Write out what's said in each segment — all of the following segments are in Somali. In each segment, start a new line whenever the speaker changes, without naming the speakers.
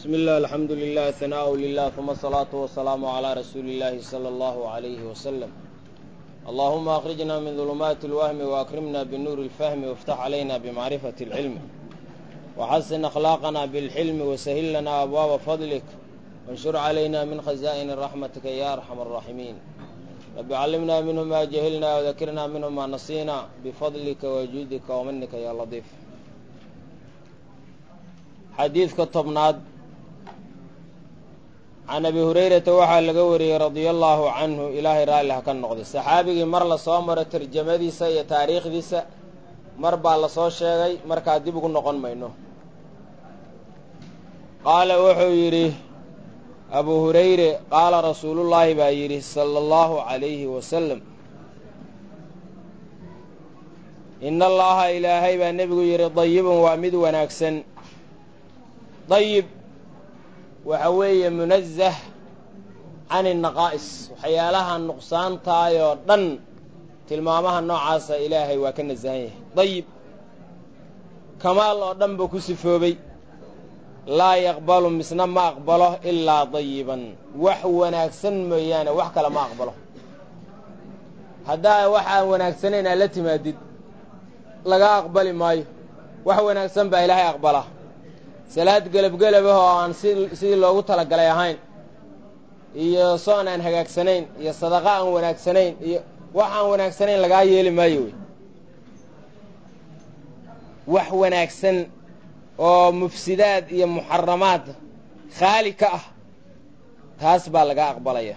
بسم الله الحمد لله ثناء لله ثم الصلاة والسلام على رسول الله صلى الله عليه وسلم اللهم أخرجنا من ظلمات الوهم وأكرمنا بالنور الفهم وافتح علينا بمعرفة العلم وحسن أخلاقنا بالحلم وسهل لنا أبواب فضلك وانشر علينا من خزائن رحمتك يا أرحم الراحمين رب علمنا منه ما جهلنا وذكرنا منه ما نسينا بفضلك وجودك ومنك يا لطيف xadiidka tobnaad can abi hurayrata waxaa laga wariyey radia allaahu canhu ilaahay raalli ha ka noqday saxaabigii mar la soo maro tarjamadiisa iyo taariikhdiisa mar baa la soo sheegay markaa dib ugu noqon mayno qaala wuxuu yidhi abu hurayre qaala rasuulullaahi baa yidhi sala allahu calayhi wasalam ina allaha ilaahay baa nebigu yidhi dayibun waa mid wanaagsan dayib waxa weeye munazah can innaqaa'is waxyaalaha nuqsaantaayoo dhan tilmaamaha noocaasa ilaahay waa ka nasahan yahay dayib kamaal oo dhan buu ku sifoobay laa yaqbalu misna ma aqbalo ilaa dayiban wax wanaagsan mooyaane wax kale ma aqbalo haddaa waxaan wanaagsanayn aad la timaadid laga aqbali maayo wax wanaagsan baa ilaahay aqbalaa salaad gelabgelab ah oo aan si sidii loogu talagalay ahayn iyo soon aan hagaagsanayn iyo sadaqa aan wanaagsanayn iyo wax aan wanaagsanayn lagaa yeeli maayo wey wax wanaagsan oo mufsidaad iyo muxaramaad khaali ka ah taas baa laga aqbalaya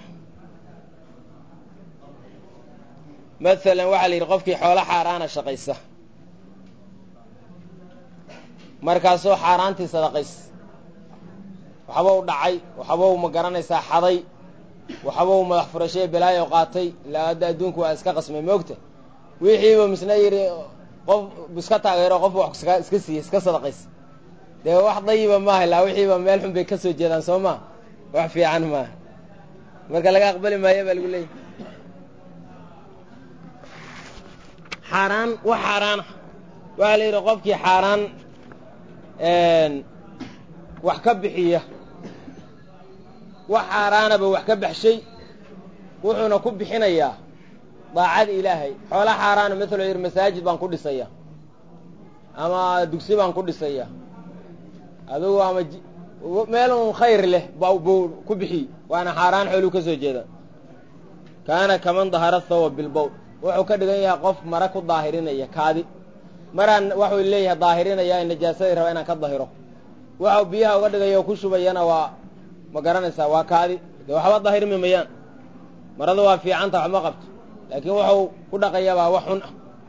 maalan waxaa la yidhi qofkii xoolo xaaraana shaqaysa markaasoo xaaraantii sadaqays waxbau dhacay waxbau ma garanaysaa xaday waxbau madax furashee balaayo qaatay ilaa hadda adduunku waa iska qasmay moogta wixiiba misna yidhi qof iska taageero qof wax iska siiyey iska sadaqays dee wax dayiba maaha ilaa wixiiba meel xun bay ka soo jeedaan soo maa wax fiican maaha marka laga aqbali maayo baa lagu leeyahy xaaraan wax xaaraana waxaa la yidhi qofkii xaaraan wax ka bixiya wax xaaraanaba wax ka baxshay wuxuuna ku bixinayaa daacada ilaahay xoola xaaraana matalo yidhi masaajid baan ku dhisaya ama dugsi baan ku dhisaya adugu ama meel un khayr leh buu ku bixiy waana xaaraan xooluu ka soo jeeda kaana kaman dahara thawa bilbowl wuxuu ka dhigan yahay qof mara ku daahirinaya kaadi maraan waxuu leeyahay daahirinaya najaasadii raba inaan ka dahiro waxau biyaha uga dhigaya oo ku shubayana waa ma garanaysaa waa kaadi dee waxba daahirmi mayaan marada waa fiicanta waxma qabto laakiin waxuu ku dhaqayabaa wax xun ah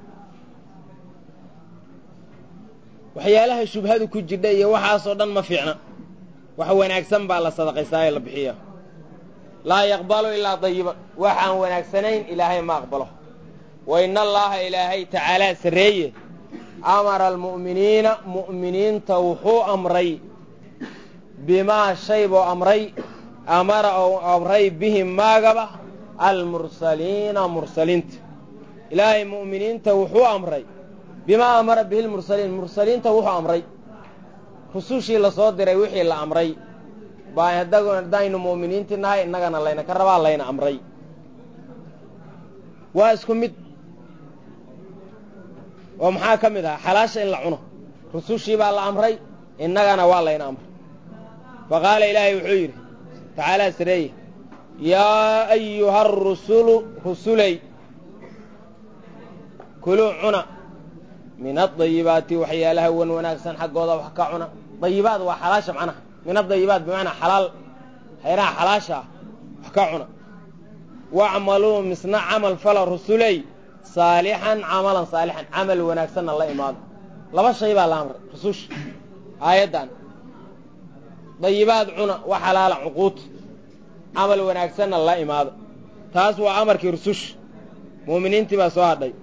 waxyaalaha shubhadu ku jidha iyo waxaasoo dhan ma fiicna wax wanaagsan baa la sadaqaysaa ee la bixiya laa yaqbalu ilaa dayiban wax aan wanaagsanayn ilaahay ma aqbalo wa ina allaaha ilaahay tacaalaa sarreeye amara almu'miniina mu'miniinta wuxuu amray bimaa shay buu amray amara ou amray bihi maagaba almursaliina mursaliinta ilaahay mu'miniinta wuxuu amray bimaa amara bihi lmursaliin mursaliinta wuxuu amray rusushii lasoo diray wixii la amray baa haddaynu mu'miniintii nahay innagana layna ka rabaa layna amray waa isku mid oo maxaa ka mid ahaa xalaasha in la cuno rusushii baa la amray innagana waa layna amray fa qaala ilaahay wuxuu yidhi tacaalaa sareeye yaa ayuha arusulu rusuley kuluu cuna min adayibaati waxyaalaha wan wanaagsan xaggooda wax ka cuna dayibaad waa xalaasha macnaha min adayibaat bimacnaa xalaal hayraha xalaasha ah wax ka cuna wacmaluu misna camal fala rusuley saalixan camalan saalixan camal wanaagsanna la imaado laba shay baa la amray rususha aayaddan dayibaad cuna wax xalaala cuquud camal wanaagsanna la imaado taas waa amarkii rususha muuminiintii baa soo hadhay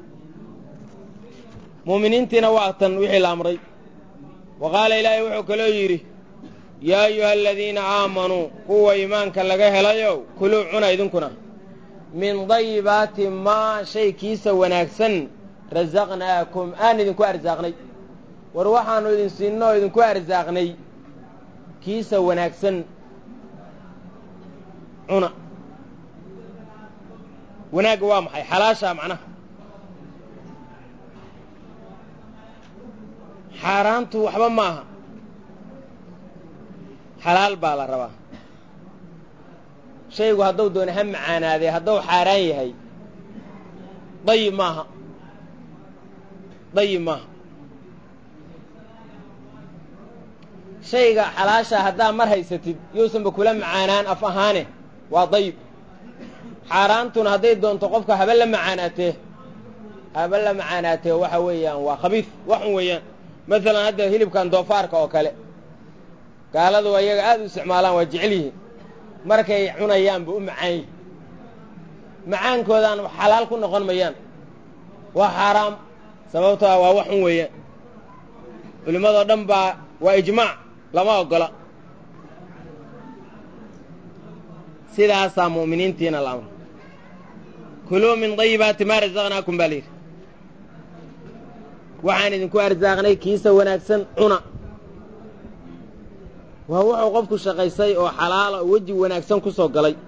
muuminiintiina waa tan wixii la amray wa qaala ilaahay wuxuu kaloo yidhi yaa ayuha aladiina aamanuu kuwa iimaanka laga helayow kuluu cuna idinkuna min dayibaati maa shay kiisa wanaagsan rasaqnaakum aan idinku arsaaqnay war waxaannu idin siinno oo idinku arsaaqnay kiisa wanaagsan cuna wanaagga waa maxay xalaashaa macnaha xaaraantu waxba ma aha xalaal baa la rabaa shaygu hadduu doona ha macaanaadee hadduu xaaraan yahay dayib maaha dayib maaha shayga xalaashaa haddaa mar haysatid yousanba kula macaanaan af ahaane waa dayib xaaraantuna hadday doonto qofka haba la macaanaatee haba la macaanaatee waxa weeyaan waa khabiif waxun weeyaan masalan hadda hilibkan doofaarka oo kale gaaladu ayaga aad u isticmaalaan waa jecel yihiin markay cunayaanba u macaan yihin macaankoodaan xalaal ku noqon mayaan waa xaaraam sababtoa waa waxun weeyaan culimmadoo dhan baa waa ijmaac lama oggola sidaasaa mu'miniintiina la amra kuluu min dayibaati maa rasaqnaakum baa layidhi waxaan idinku arsaaqnay kiisa wanaagsan cuna waa wuxuu qofku shaqaysay oo xalaala oo weji wanaagsan ku soo galay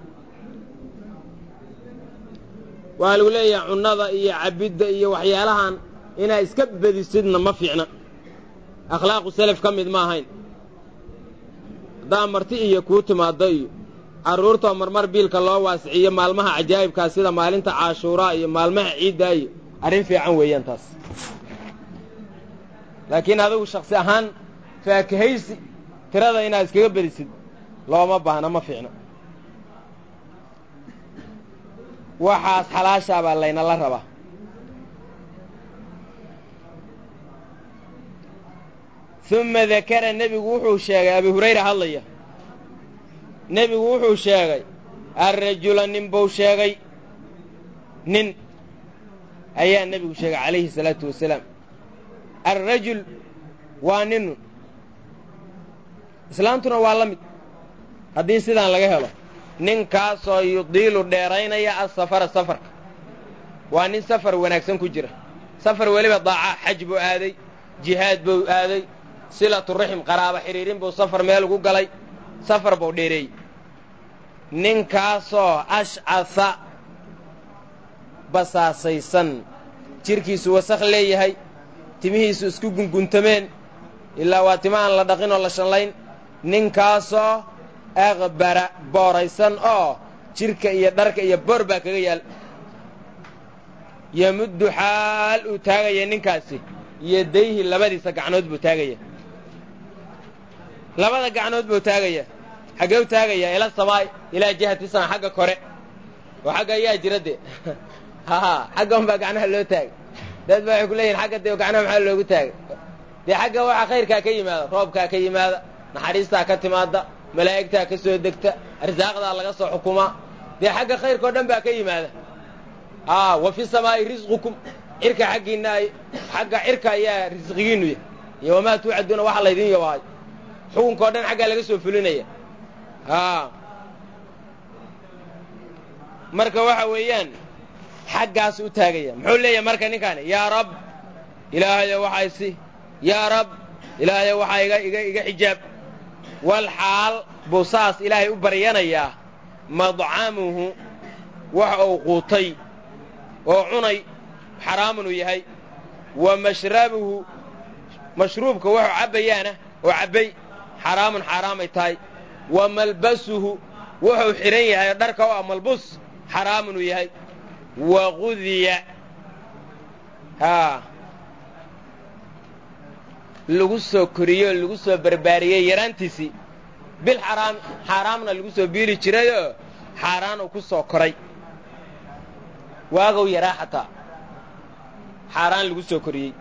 waxaa lagu leeyahay cunnada iyo cabidda iyo waxyaalahan inaa iska bedisidna ma fiicna akhlaaqu selaf ka mid ma ahayn haddaa marti iyo kuu timaaddo iyo carruurtoo marmar biilka loo waasiciyo maalmaha cajaa'ibkaa sida maalinta caashuuraa iyo maalmaha ciiddaa iyo arrin fiican weeyaan taas laakiin adigu shaksi ahaan faakahaysi tirada inaad iskaga bedisid looma baahna ma fiicna waxaas xalaashaa baa laynala rabaa uma dakara nebigu wuxuu sheegay abi hurayra hadlaya nebigu wuxuu sheegay alrajula nin buu sheegay nin ayaa nebigu sheegay calayhi salaatu wasalaam alrajul waa ninu islaamtuna waa la mid haddii sidaan laga helo ninkaasoo yudiilu dheeraynaya asafara safarka waa nin safar wanaagsan ku jira safar weliba daaca xaj buu aaday jihaad buu aaday silatu raxim qaraaba xidhiirin buu safar meel ugu galay safar buu dheereeyey ninkaasoo ashcasa basaasaysan jidhkiisu wasakh leeyahay timihiisu isku gunguntameen ilaa waa tima aan la dhaqin oo la shanlayn ninkaasoo aqbara booraysan oo jidhka iyo dharka iyo boor baa kaga yaal yamuddu xaal uu taagaya ninkaasi yadayhi labadiisa gacnood buu taagaya labada gacnood buu taagaya xaggee u taagayaa ila samaay ilaa jihati sama xagga kore oo xagga ayaa jira de haha xagga unbaa gacnaha loo taagay dad ba waxay ku leeyihin xagga dee gacnaha maxaa loogu taagay dee xagga waxa khayrkaa ka yimaada roobkaa ka yimaada naxariistaa ka timaada malaa'igtaa ka soo degta arsaaqdaa laga soo xukumaa dee xagga khayrkao dhan baa ka yimaada a wa fi samaa'i risqukum cirka xaggiinna ay xagga cirka ayaa risqigiinnu yahy iyo wamaa tuucaduuna waxa laydin yabaayo xukunkao dhan xaggaa laga soo fulinaya a marka waxa weeyaan xaggaas u taagaya muxuu leeyahay marka ninkaani yaa rab ilaahayo waxaa isi yaa rab ilaahayo waxaa iga iga iga xijaab wal xaal buu saas ilaahay u baryanayaa madcamuhu waxa uu quutay oo cunay xaraamun uu yahay wa mashrabuhu mashruubka waxuu cabbayaana oo cabbay xaraamun xaaraamay tahay wa malbasuhu wuxuu xidhan yahay oo dharka u ah malbus xaraamun uu yahay wa qudiya haa lagu soo koriyey oo lagu soo barbaariyey yaraantiisii bil xaraam xaaraamna lagu soo biili jirayoo xaaraan uu ku soo koray waagow yaraa xataa xaaraan lagu soo koriyey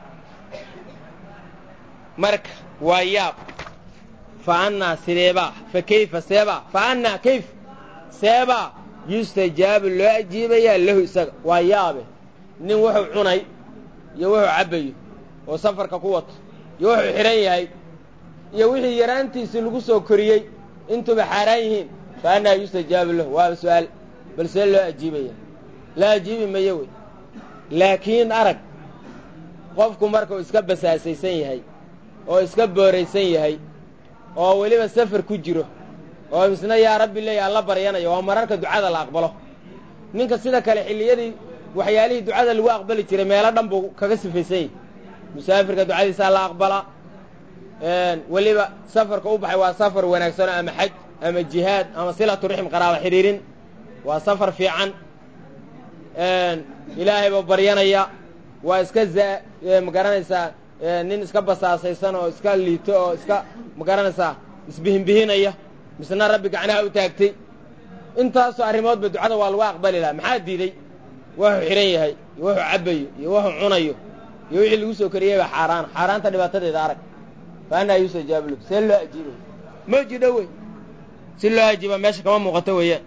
marka waa yaab fa annaa sideebaa fa kayfa seebaa fa annaa kayf seebaa yustajaabu loo ajiibayaa lahu isaga waa yaabe nin wuxuu cunay iyo wuxuu cabbayo oo safarka ku wato iyo wuxuu xidhan yahay iyo wixii yaraantiisii lagu soo koriyey intuba xaaraan yihiin fa annaa yustajaabu lahu waaba su'aal bal see loo ajiibaya la ajiibi mayo wey laakiin arag qofku markuu iska basaasaysan yahay oo iska booraysan yahay oo weliba safar ku jiro oo misna yaa rabbi leeya alla baryanayo waa mararka ducada la aqbalo ninka sida kale xilliyadii waxyaalihii ducada lagu aqbali jiray meelo dhan buu kaga sifaysan yahy musaafirka ducadiisaa la aqbalaa weliba safarka u baxay waa safar wanaagsanoo ama xaj ama jihaad ama silatu rixm qaraaba xidhiirin waa safar fiican ilaahay buu baryanaya waa iska za ma garanaysaa nin iska basaasaysan oo iska liito oo iska ma garanaysaa isbihinbihinaya misna rabbi gacnaha u taagtay intaasoo arrimoodba ducada waa lagu aqbali lahaa maxaa diiday wuxuu xidhan yahay iyo wuxuu cabbayo iyo wuxuu cunayo iyo wixii lagu soo kariyey baa xaaraan xaaraanta dhibaatadeeda arag fa anaa yustajaabu lahu see loo ajiibo ma jidho wey si loo ajiiba meesha kama muuqato weeyaan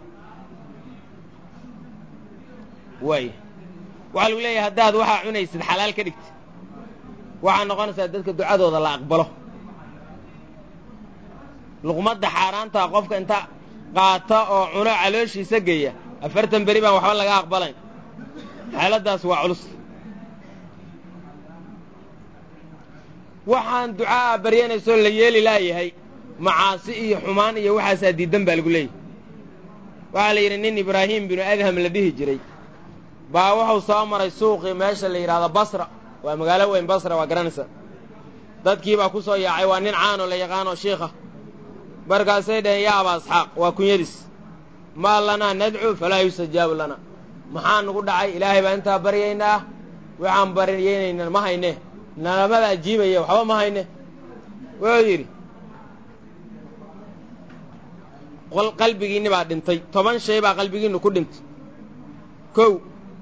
waay waxaa lagu leeyahay haddaad waxaa cunaysid xalaal ka dhigti waxaa noqonaysaa dadka ducadooda la aqbalo luqmadda xaaraantaa qofka inta qaata oo cuno calooshiisa geeya afartan beri baan waxba laga aqbalayn xaaladdaas waa culus waxaan ducaa baryanaysoo la yeeli laayahay macaasi iyo xumaan iyo waxaasaa diiddan baa lagu leeyahy waxaa la yidhi nin ibraahim binu adham la dhihi jiray baa wuxuu soo maray suuqii meesha la yidhaahdo basra waa magaalo weyn basra waa garanaysa dadkii baa ku soo yaacay waa nin caanoo la yaqaanoo shiikha markaasay dhaheen yaa aba asxaaq waa kunyadiis maa lanaa nadcu falaa yustajaabu lana maxaa nugu dhacay ilaahay baa intaa baryaynaa waxaan baryaynayna ma hayne nalamada ajiibaya waxba ma hayne wuxuu yidhi qalbigiinni baa dhintay toban shay baa qalbigiinnu ku dhintay kow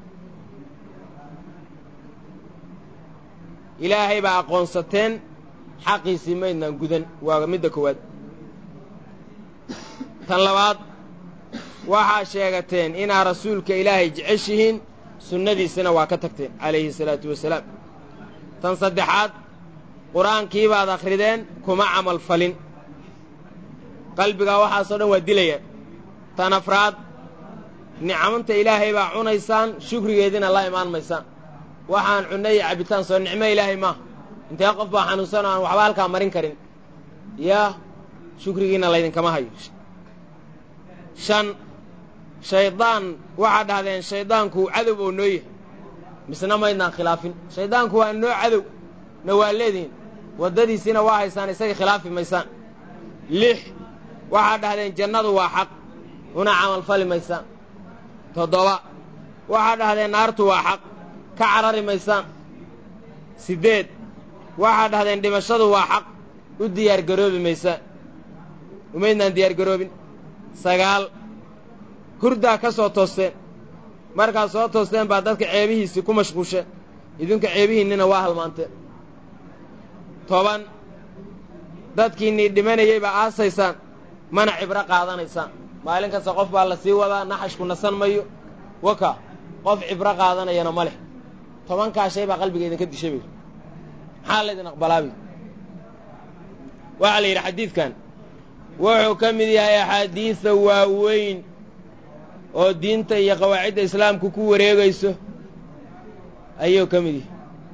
ilaahay baa aqoonsateen xaqiisii maydnaan gudan waa midda koowaad tan labaad waxaa sheegateen inaad rasuulka ilaahay jeceshihiin sunnadiisana waa ka tagteen calayhi salaatu wasalaam tan saddexaad qur-aankii baad akhrideen kuma camal falin qalbigaa waxaasoo dhan waa dilayaan tan afraad nicamanta ilaahay baa cunaysaan shukrigeediina la imaan maysaan waxaan cunno iyo cabbitaan soo nicmo ilaahay maaha intee qof baa xanuunsan oo aan waxba halkaa marin karin yaa shukrigiina laydinkama hayo shan shaydaan waxaad dhahdeen shayddaanku cadow oo noo yahay misna maydnaan khilaafin shayddaanku waa noo cadow na waa leedihin waddadiisiina waa haysaan isaga khilaafi maysaan lix waxaad dhahdeen jannadu waa xaq una camalfali maysaan toddoba waxaad dhahdeen naartu waa xaq ka carari maysaan siddeed waxaad dhahdeen dhimashadu waa xaq u diyaargaroobi maysaan umaydnaan diyaargaroobin sagaal hurdaa ka soo toosteen markaad soo toosteen baa dadka ceebihiisii ku mashquusheen idinka ceebihiinnina waa halmaanteen toban dadkiinnii dhimanayey baa aasaysaan mana cibro qaadanaysaan maalin kasta qof baa la sii wadaa naxashku nasan mayo waka qof cibro qaadanayana ma leh tobankaa shay baa qalbiga idinka dishay bay maxaa laydin aqbalaabi waxaa la yidhi xadiidkan wuxuu ka mid yahay axaadiida waaweyn oo diinta iyo qawaacidda islaamku ku wareegayso ayuu ka mid yahay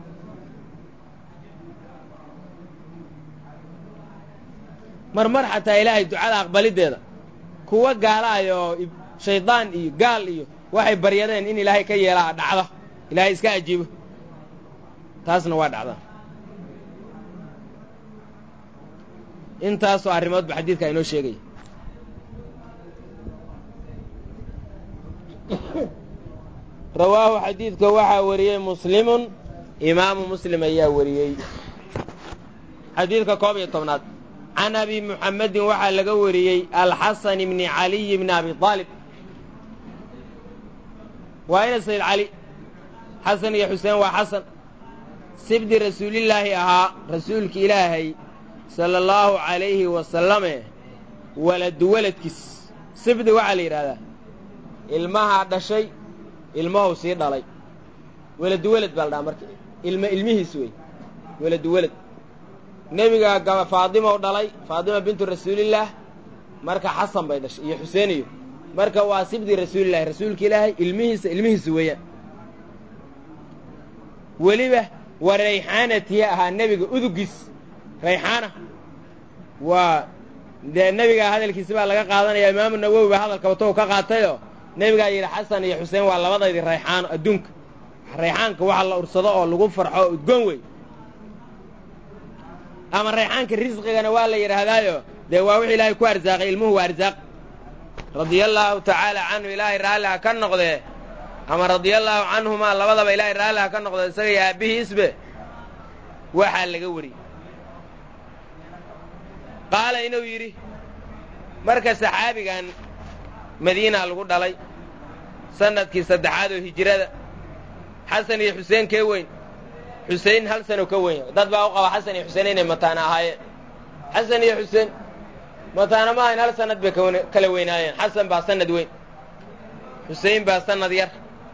marmar xataa ilaahay ducada aqbaliddeeda kuwa gaalaaya oo shaydaan iyo gaal iyo waxay baryadeen in ilaahay ka yeelaa dhacda ilaahay iska ajiibo taasna waa dhacdaa intaasoo arrimoodba xadiidka inoo sheegaya rawaahu xadiidka waxaa wariyey muslimun imaamu muslim ayaa wariyey xadiidka koob iyo tobnaad can abi muxamedin waxaa laga wariyey alxasan bni caliy bni abi aalib waa ina sayd cali xasan iyo xuseen waa xasan sibdi rasuulillaahi ahaa rasuulki ilaahay sala allahu calayhi wasalame waladu waladkiis sibdi waxaa la yidhahdaa ilmahaa dhashay ilmahu sii dhalay weladu welad baa la dhaha marka ilma ilmihiis wey weladu welad nebiga gaba faadimow dhalay faadima bintu rasuulillaah marka xasan bay dhashay iyo xuseen iyo marka waa sibdi rasuulillahi rasuulka ilaahay ilmihiisa ilmihiisa weeyaan weliba wa rayxaanatiya ahaa nebiga udugiis rayxaana waa dee nebigaa hadalkiisi baa laga qaadanaya imaamu nawowi baa hadalka watou ka qaatayoo nebigaa yidhi xasan iyo xuseen waa labadaydii rayxaano adduunka rayxaanka waxa la ursado oo lagu farxo oo udgoon wey ama rayxaanka risqigana waa la yidhaahdaayo dee waa wix ilaahay ku arsaaqay ilmuhu waa arsaaq radiallaahu tacaala canhu ilaahay raalli ha ka noqdee ama radiallaahu canhumaa labadaba ilaahay raalli ha ka noqdo isaga iyo aabbihiisbe waxaa laga wariyey qaala inuu yidhi marka saxaabigan madiina lagu dhalay sannadkii saddexaad oo hijrada xasan iyo xuseen kee weyn xusein hal sano ka weyn dad baa u qaba xasan iyo xuseen inay mataana ahaayeen xasan iyo xuseen mataana ma ahayn hal sannad bay kala weynaayeen xasan baa sannad weyn xusein baa sannad yar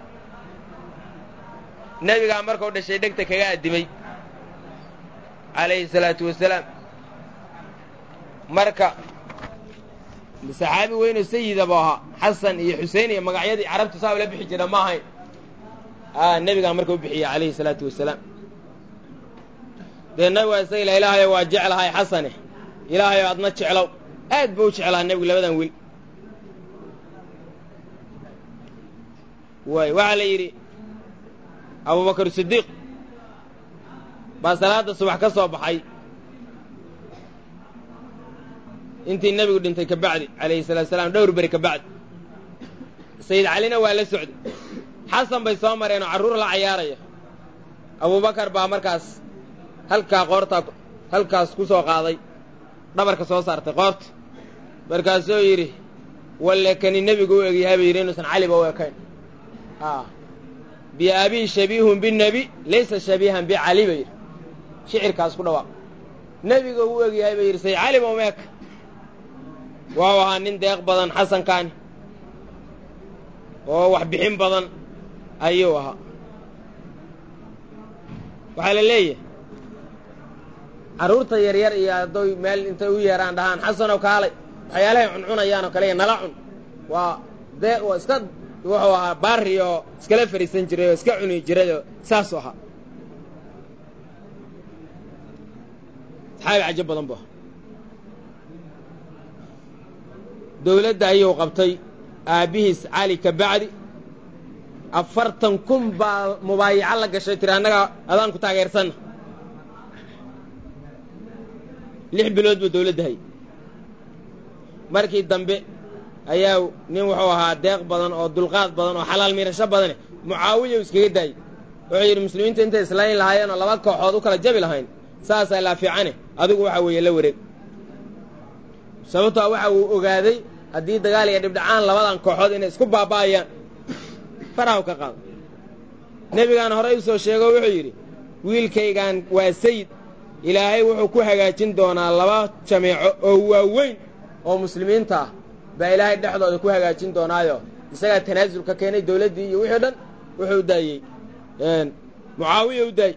nebigaa markuu dhashay dhegta kaga addimay calayhi salaatu wasalaam marka saxaabi weynoo sayida buu ahaa xasan iyo xusein iyo magacyadii carabtu saa ula bixi jira ma ahayn nebigaa marka u bixiyey calayhi salaatu wasalaam dee nabigaa isaga ila ilaahayo waa jeclahay xasane ilaahayo adna jeclow aad buu u jeclaha nebigu labadan wiil waay waxaa la yidhi abubakar sidiiq baa salaadda subax ka soo baxay intii nebigu dhintay ka bacdi calayhi salatu salaam dhowr beri ka bacdi sayid calina waa la socday xasan bay soo mareen oo carruur la cayaaraya abubakar baa markaas halkaa qoortaa halkaas ku soo qaaday dhabarka soo saartay qoorta markaasuu yidhi walle kani nebigu u egyahay bay yidhi inuusan caliba u ekayn biabii shabiihun binebi laysa shabiihan bicali bay yidhi shicirkaas ku dhawaaq nebiga u egyahay bay yidhi say caliba uma eka waaw ahaa nin deeq badan xasankaani oo wax bixin badan ayuu ahaa waxaa la leeyahay carruurta yaryar iyo hadday meel intay u yeeraan dhahaan xasanow kaalay waxyaalahay cuncunayaan oo kale iyo nala cun waa dee waa iska wuxuu ahaa baari oo iskala fariisan jiray oo iska cuni jiray oo saasuu ahaa saxaabi cajo badan bu ahaa dowladda ayuu qabtay aabbihiis cali ka bacdi afartan kun baa mubaayaco la gashay tiri annaga adaan ku taageersanna lix bilood buu dowladda hayy markii dambe ayaa nin wuxuu ahaa deeq badan oo dulqaad badan oo xalaal miirasho badane mucaawiya u iskaga daayey wuxuu yidhi muslimiinta intay islayn lahaayeen oo laba kooxood u kala jabi lahayn saasaa laa fiicane adigu waxa weeye la wareeg sababtoa waxa uu ogaaday haddii dagaal iyo dhibdhacaan labadan kooxood inay isku baaba'ayaan farahaw ka qaado nebigaan horey u soo sheego wuxuu yidhi wiilkaygaan waa sayid ilaahay wuxuu ku hagaajin doonaa laba jameeco oo waaweyn oo muslimiinta ah baa ilaahay dhexdooda ku hagaajin doonaayo isagaa tanaasul ka keenay dowladdii iyo wixii o dhan wuxuu u daayey mucaawiya u daayey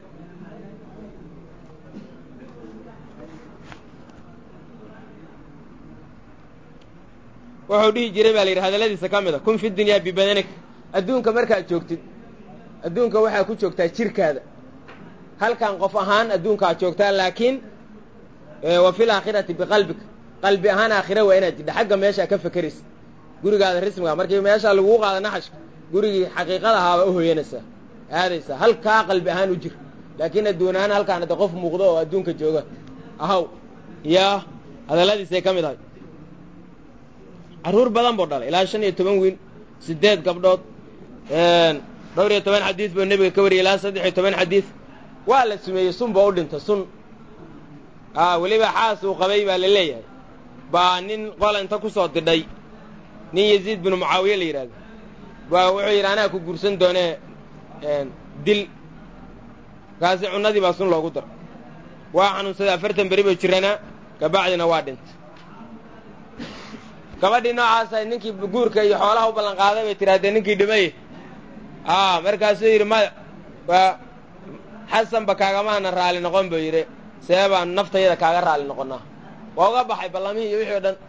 wuxuu dhihi jiray baa la yidhi hadalladiisa ka mid a kun fi dunyaa bibadanik adduunka markaad joogtid adduunka waxaa ku joogtaa jirkaada halkan qof ahaan adduunkaad joogtaa laakiin wa fil aakhirati biqalbika qalbi ahaan aakhira waa inaad jidha xagga meeshaa ka fakeraysa gurigaada rismiga markii meeshaa laguu qaada naxashka gurigii xaqiiqada ahaaba u hoyanaysaa aadaysaa halkaa qalbi ahaan u jir laakiin adduun ahaan halkaan hadde qof muuqdo oo adduunka jooga ahaw yaa hadalladiisay ka mid ahay carruur badan buu dhalay ilaa shan iyo toban wiil siddeed gabdhood dhowr iyo toban xadiis buu nebiga ka wariyay ilaa saddex iyo toban xadiis waa la sumeeyey sun baa u dhintay sun a weliba xaas uu qabay baa la leeyahay baa nin qola inta ku soo didhay nin yaziid binu mucaawiye la yidhahdo baa wuxuu yidhi anaa ku guursan doonee dil kaasi cunnadii baa sun loogu daro waa xanuunsaday afartan beri buu jiranaa kabacdina waa dhintay gabadhii noocaasa ninkii guurka iyo xoolaha u ballan qaaday bay tidhahdee ninkii dhimaye a markaasuu yidhi maya waa xasanba kaagamaana raali noqon buu yidhi see baan naftayada kaaga raali noqonnaa waa uga baxay ballamihii iyo wixii o dhan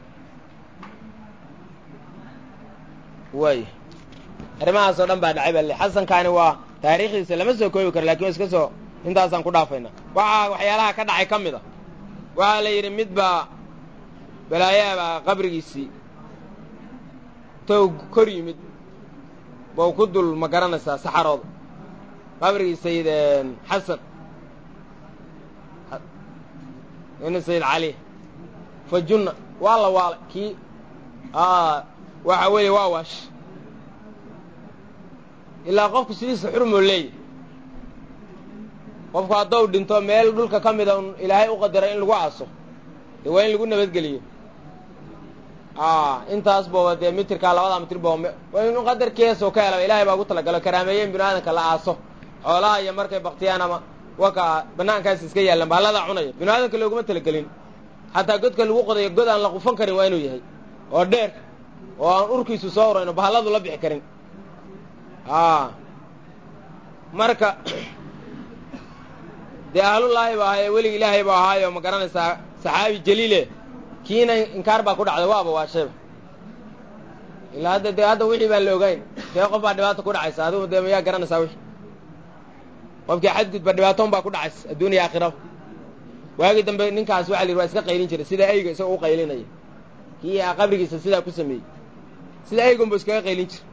waay arrimahaasoo dhan baa dhacay baa le xasankaani waa taariikhdiisa lama soo koobi karo lakin iska soo intaasaan ku dhaafaynaa waxaa waxyaalaha ka dhacay ka mid a waxaa la yidhi mid baa balaayaabaa qabrigiisii tow kor yimid bau ku dul ma garanaysaa saxarooda qabrigii sayid xasan ina sayid cali fa junna waa la waalay kii waxa weeye waa waash ilaa qofku sidiisa xurmoo leeyahy qofku haddou dhinto meel dhulka ka mida un ilaahay u qadaray in lagu aaso dee waa in lagu nabadgeliyo intaas booba dee mitirkaa labadaa mitir booba waa inu qadarkeesoo ka helaba ilahay baa ugu talagalo karaameeye in binu aadanka la aaso xoolaha iyo markay baktiyaan ama waka banaankaas iska yaallaan bahalladaa cunaya binu aadanka looguma talagelin xataa godka lagu qodayo god aan la qufan karin waa inuu yahay oo dheer oo aan urkiisu soo urayno bahalladu la bixi karin marka dee ahlullaahi ba ahaye welig ilaahay ba ahaayo ma garanaysaa saxaabi jaliile kiina inkaar baa ku dhacday waaba waashayba ilaa hadda dee hadda wixii baan la ogayn dee qof baa dhibaata ku dhacaysa adigu dee mayaa garanaysaa wixii qofkii xadgudba dhibaatoon baa ku dhacaysa adduuniya aakhiraba waagii dambe ninkaas waxa la yidhi waa iska qaylin jiray sida ayga isagoo u qaylinaya kii qabrigiisa sidaa ku sameeyey sida aygunbu iskaga qaylin jiray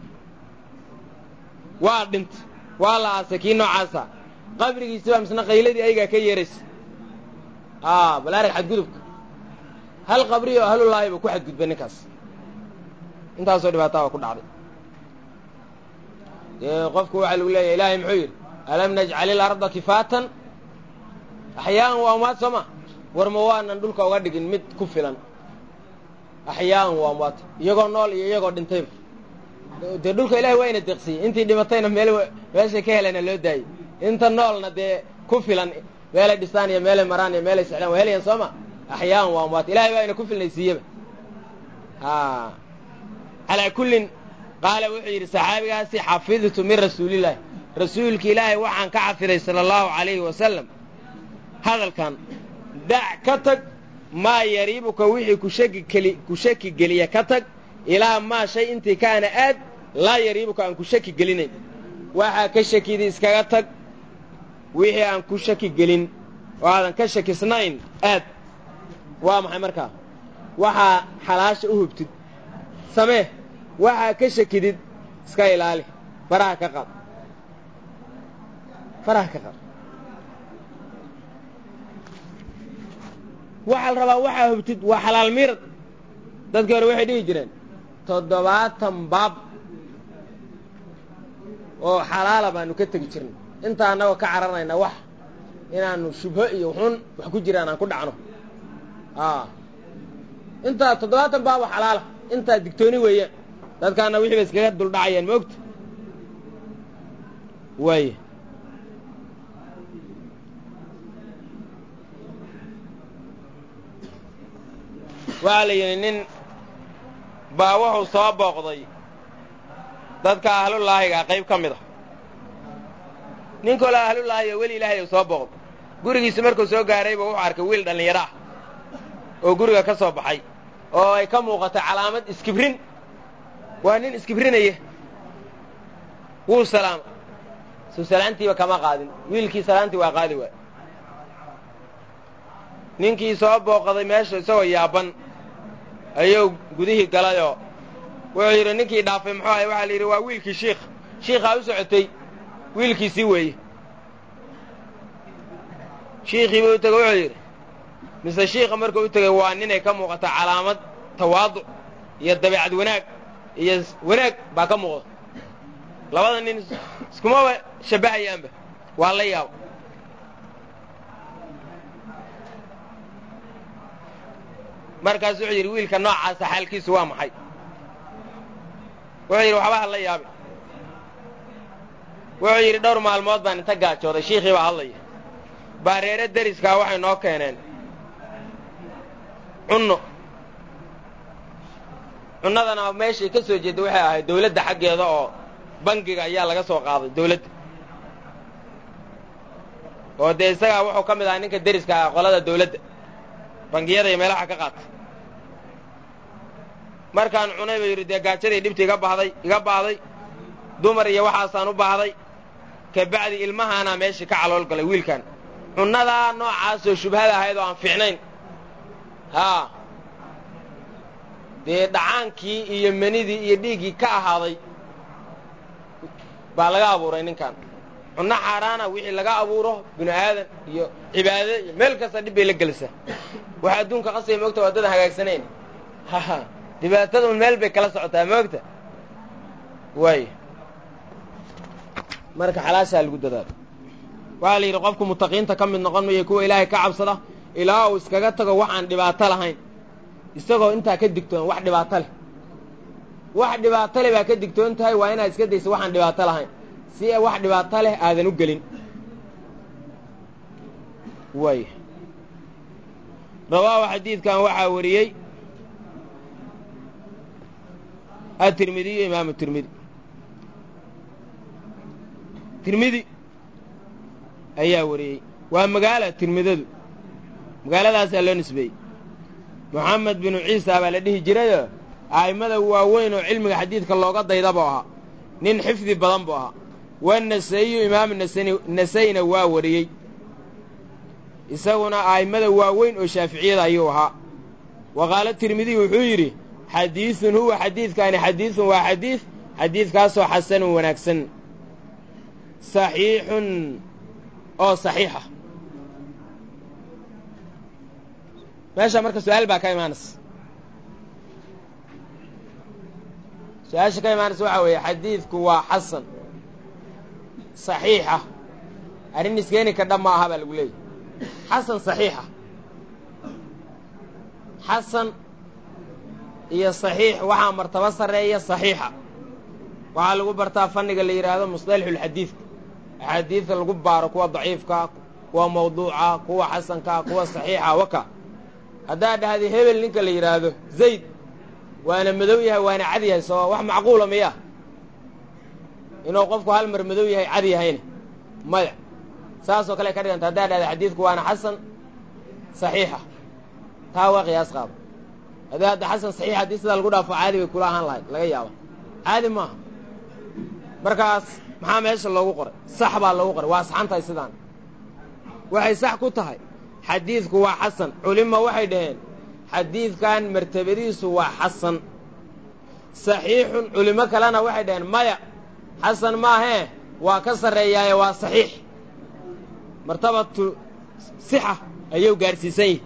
waa dhintay waa la aasay kii noocaasa qabrigiisi baa misna qayladii aygaa ka yeeraysa balaarag xadgudubka hal qabri oo ahlullaahi ba ku xadgudbay ninkaas intaasoo dhibaataa ba ku dhacday dee qofku waxaa lagu leeyahy ilaahay muxuu yidhi alam najcal ilarda kifaatan axyaaan waa amwaad soo ma war ma waanan dhulka uga dhigin mid ku filan axyaaan waa amwaad iyagoo nool iyo iyagoo dhintayba dee dhulka ilahay waa ina deeqsiyey intii dhimatayna meel meeshay ka helana loo daayey inta noolna dee ku filan meelay dhisaan iyo meelay maraan iyo meelay sexdaan waa helayaan soo ma axyaaan waa amwaad ilahay baa ina ku filnaysiiyeba calaa kullin qaala wuxuu yidhi saxaabigaasi xafidtu min rasuulillaahi rasuulki ilaahay waxaan ka xafiday sala allahu calayhi wasalam hadalkan dac ka tag maa yariibuka wixii kushaki keli ku shaki geliya ka tag ilaa maa shay intii kaana aad laa yariibuka aan ku shaki gelinayn waxaa ka shakidii iskaga tag wixii aan ku shaki gelin oo aadan ka shakisnayn aad waa maxay markaa waxaa xalaasha u hubtid samee waxaa ka shakidid iska ilaali faraha ka qaad faraha ka qaad waxaa la rabaa waxaa hubtid waa xalaal miirad dadkii hore waxay dhihi jireen toddobaatan baab oo xalaala baanu ka tegi jirnay intaa annagoo ka cararnayna wax inaanu shubho iyo xun wax ku jiraan aan ku dhacno intaa toddobaatan baab oo xalaala intaa digtooni weeyaan dadkaana wixii ba iskaga duldhacayaan ma ogta waaya waxaa la yidhi nin baa wuxuu soo booqday dadka ahlullaahiga qayb ka mid a nin kaloo ahlullaahiga weli ilaahay soo booqday gurigiisi markuu soo gaarayba wuxuu arkay wiil dhallinyaro ah oo guriga ka soo baxay oo ay ka muuqatay calaamad iskibrin waa nin iskibrinaya wuu salaama suu salaantiiba kama qaadin wiilkii salaantii waa qaadi waay ninkii soo booqaday meesha isagoo yaaban ayuu gudihii galayoo wuxuu yidhi ninkii dhaafay muxuu ahay waxaa la yidhi waa wiilkii shiikh shiikhaa u socotay wiilkiisii weeye shiikhiiba u tegey wuxuu yidhi mise shiikha markuu u tegey waa ninay ka muuqata calaamad tawaaduc iyo dabeecad wanaag iyo wanaag baa ka muuqda labada nin iskumaba shabbahayaanba waa la yaabo markaas wuxuu yidhi wiilka noocaasa xaalkiisu waa maxay wuxuu yidhi waxba ha la yaabi wuxuu yidhi dhowr maalmood baan inta gaajooday shiikhii baa hadlaya baareere deriskaa waxay noo keeneen cunno cunnadana meeshay ka soo jeedda waxay ahayd dawladda xaggeeda oo bangiga ayaa laga soo qaaday dawladda oo dee isagaa wuxuu ka mid ahaa ninka deriska ah qolada dawladda bangiyada iyo meelaha ka qaata markaan cunay ba yidhi dee gaajadii dhibta iga bahday iga baahday dumar iyo waxaasaan u baahday kabacdi ilmahaanaa meeshii ka calool galay wiilkan cunnadaa noocaasoo shubhada ahayd oo aan fiicnayn haa dee dhacaankii iyo manidii iyo dhiiggii ka ahaaday baa laga abuuray ninkan cunno xaaraana wixii laga abuuro binu aadan iyo cibaade iyo meel kasta dhib bay la gelisaa waxa adduunka qasaya moogta waa dadan hagaagsanayn haha dhibaatadun meel bay kala socotaa moogta waay marka xalaashaa lagu dadaalo waxaa la yidhi qofku mutaqiinta ka mid noqon mayo kuwa ilaahay ka cabsada ilaa uu iskaga tago waxaan dhibaato lahayn isagoo intaa ka digtoon wax dhibaato leh wax dhibaato leh baa ka digtoon tahay waa inaad iska daysa waxaan dhibaato lahayn si a wax dhibaato leh aadan u gelin waay rawaahu xadiidkan waxaa wariyey atirmidiyu imaamu tirmidi tirmidi ayaa wariyey waa magaala tirmidadu magaaladaasaa loo nisbeeyey moxamed binu ciisa baa la dhihi jirayoo a'immada waaweyn oo cilmiga xadiidka looga dayda buu ahaa nin xifdi badan buu ahaa wanasa'iyu imaamu nasayna waa wariyey isaguna a'immada waaweyn oo shaaficiyada ayuu ahaa wa qaala tirmidiy wuxuu yidhi xadiidun huwa xadiidkaani xadiidun waa xadiid xadiidkaasoo xasanun wanaagsan saxiixun oo saxiixa meesha marka su-aal baa ka imaanaysa su-aasha ka imaanaysa waxaa weeye xadiidku waa xasan saxiixa arrin iskeeni ka dhab ma aha baa lagu leeyahy xasan saxiixa xasan iyo saxiix waxaa martabo sarreeya saxiixa waxaa lagu bartaa fanniga la yidhaahdo musطalaxulxadiidka axaadiidka lagu baaro kuwa daciifka kuwa mawduuca kuwa xasanka kuwa saxiixa waka haddaad dhahda hebel ninka la yidhaahdo zayd waana madow yahay waana cad yahay soo wax macquula miya inuu qofku hal mar madow yahay cad yahayna maya saasoo kale ka dhiganta haddaad dhahda xadiidku waana xasan saxiixa taa waa qiyaas qaado haddii hadda xasan saxiix haddii sidaa lagu dhaafo caadi bay kula ahaan lahayd laga yaaba caadi maaha markaas maxaa meesha loogu qoray sax baa loogu qoray waa saxan tahay sidaan waxay sax ku tahay xadiidku waa xasan culima waxay dhaheen xadiidkan martabadiisu waa xasan saxiixun culimo kalena waxay dhaheen maya xasan maahee waa ka sarreeyaaye waa saxiix martabatu sixa ayuu gaarsiisan yihi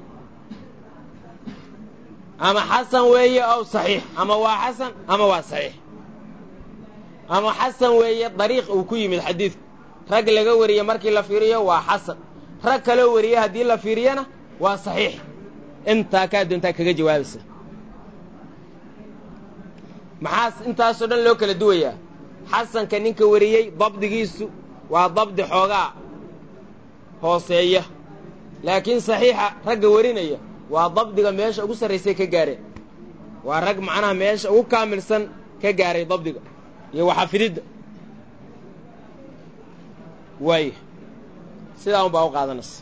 ama xasan weeye ow saxiix ama waa xasan ama waa saxiix ama xasan weeye dariiq uu ku yimid xadiidku rag laga wariye markii la fiiriyo waa xasan rag kaloo wariye haddii la fiiriyana waa saxiix intaa kaa doontaa kaga jawaabaysa maxaa intaasoo dhan loo kala duwayaa xasanka ninka wariyey dabdigiisu waa dabdi xoogaa hooseeya laakiin saxiixa ragga warinaya waa dabdiga meesha ugu sarraysay ka gaareen waa rag macnaha meesha ugu kaamilsan ka gaaray dabdiga iyo waxafididda waay sidaa un baa u qaadanaysa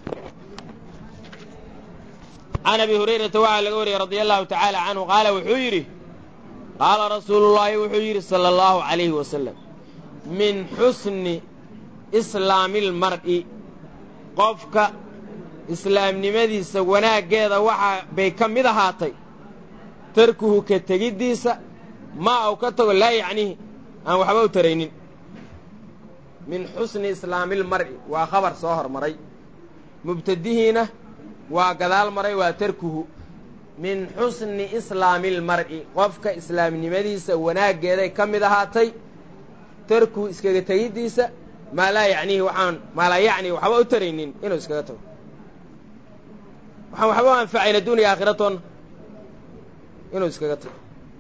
can abi hurayrata waxaa laga wariyey radia allahu tacaala canhu qaala wuxuu yidhi qaala rasuulullaahi wuxuu yidhi sala allahu calayhi wasalam min xusni islaami lmar'i qofka islaamnimadiisa wanaaggeeda waxaa bay ka mid ahaatay tarkuhu ka tegiddiisa maa uu ka tago laa yacnihi aan waxba u taraynin min xusni islaamilmar'i waa khabar soo hormaray mubtadihiina waa gadaal maray waa tarkuhu min xusni islaamilmar'i qofka islaamnimadiisa wanaaggeeday ka mid ahaatay tarkuhu iskaga tegiddiisa maa laa yacnihi waxaan maa laa yacni waxba u taraynin inuu iskaga tago waxaan waxba u anfacayna duuniya aakhiratoonna inuu iskaga tago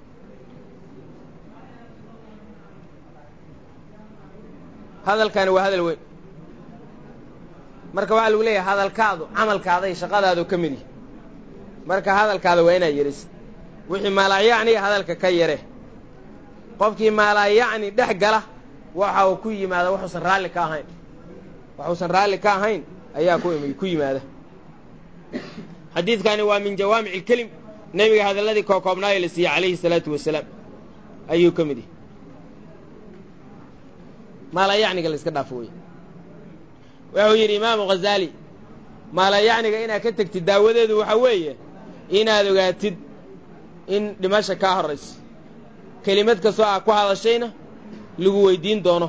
hadalkani waa hadal weyn marka waxaa lagu leeyahay hadalkaadu camalkaada iyo shaqadaadu ka mid yihi marka hadalkaada waa inaad yerisid wixii maalaayacni hadalka ka yare qofkii maalaayacni dhex gala waxa uu ku yimaada waxuusan raalli ka ahayn waxuusan raalli ka ahayn ayaa ku yimaada xadiidkani waa min jawaamic ilkelim nebiga hadalladii kookoobnaayo la siiyey calayhi salaatu wasalaam ayuu ka mid yahay maalayacniga la iska dhaafo wey wuxuu yidhi imaamu ghazaali maalayacniga inaad ka tegtid daawadeedu waxa weeye inaad ogaatid in dhimasha kaa horrayso kelimad kastoo aa ku hadashayna lagu weydiin doono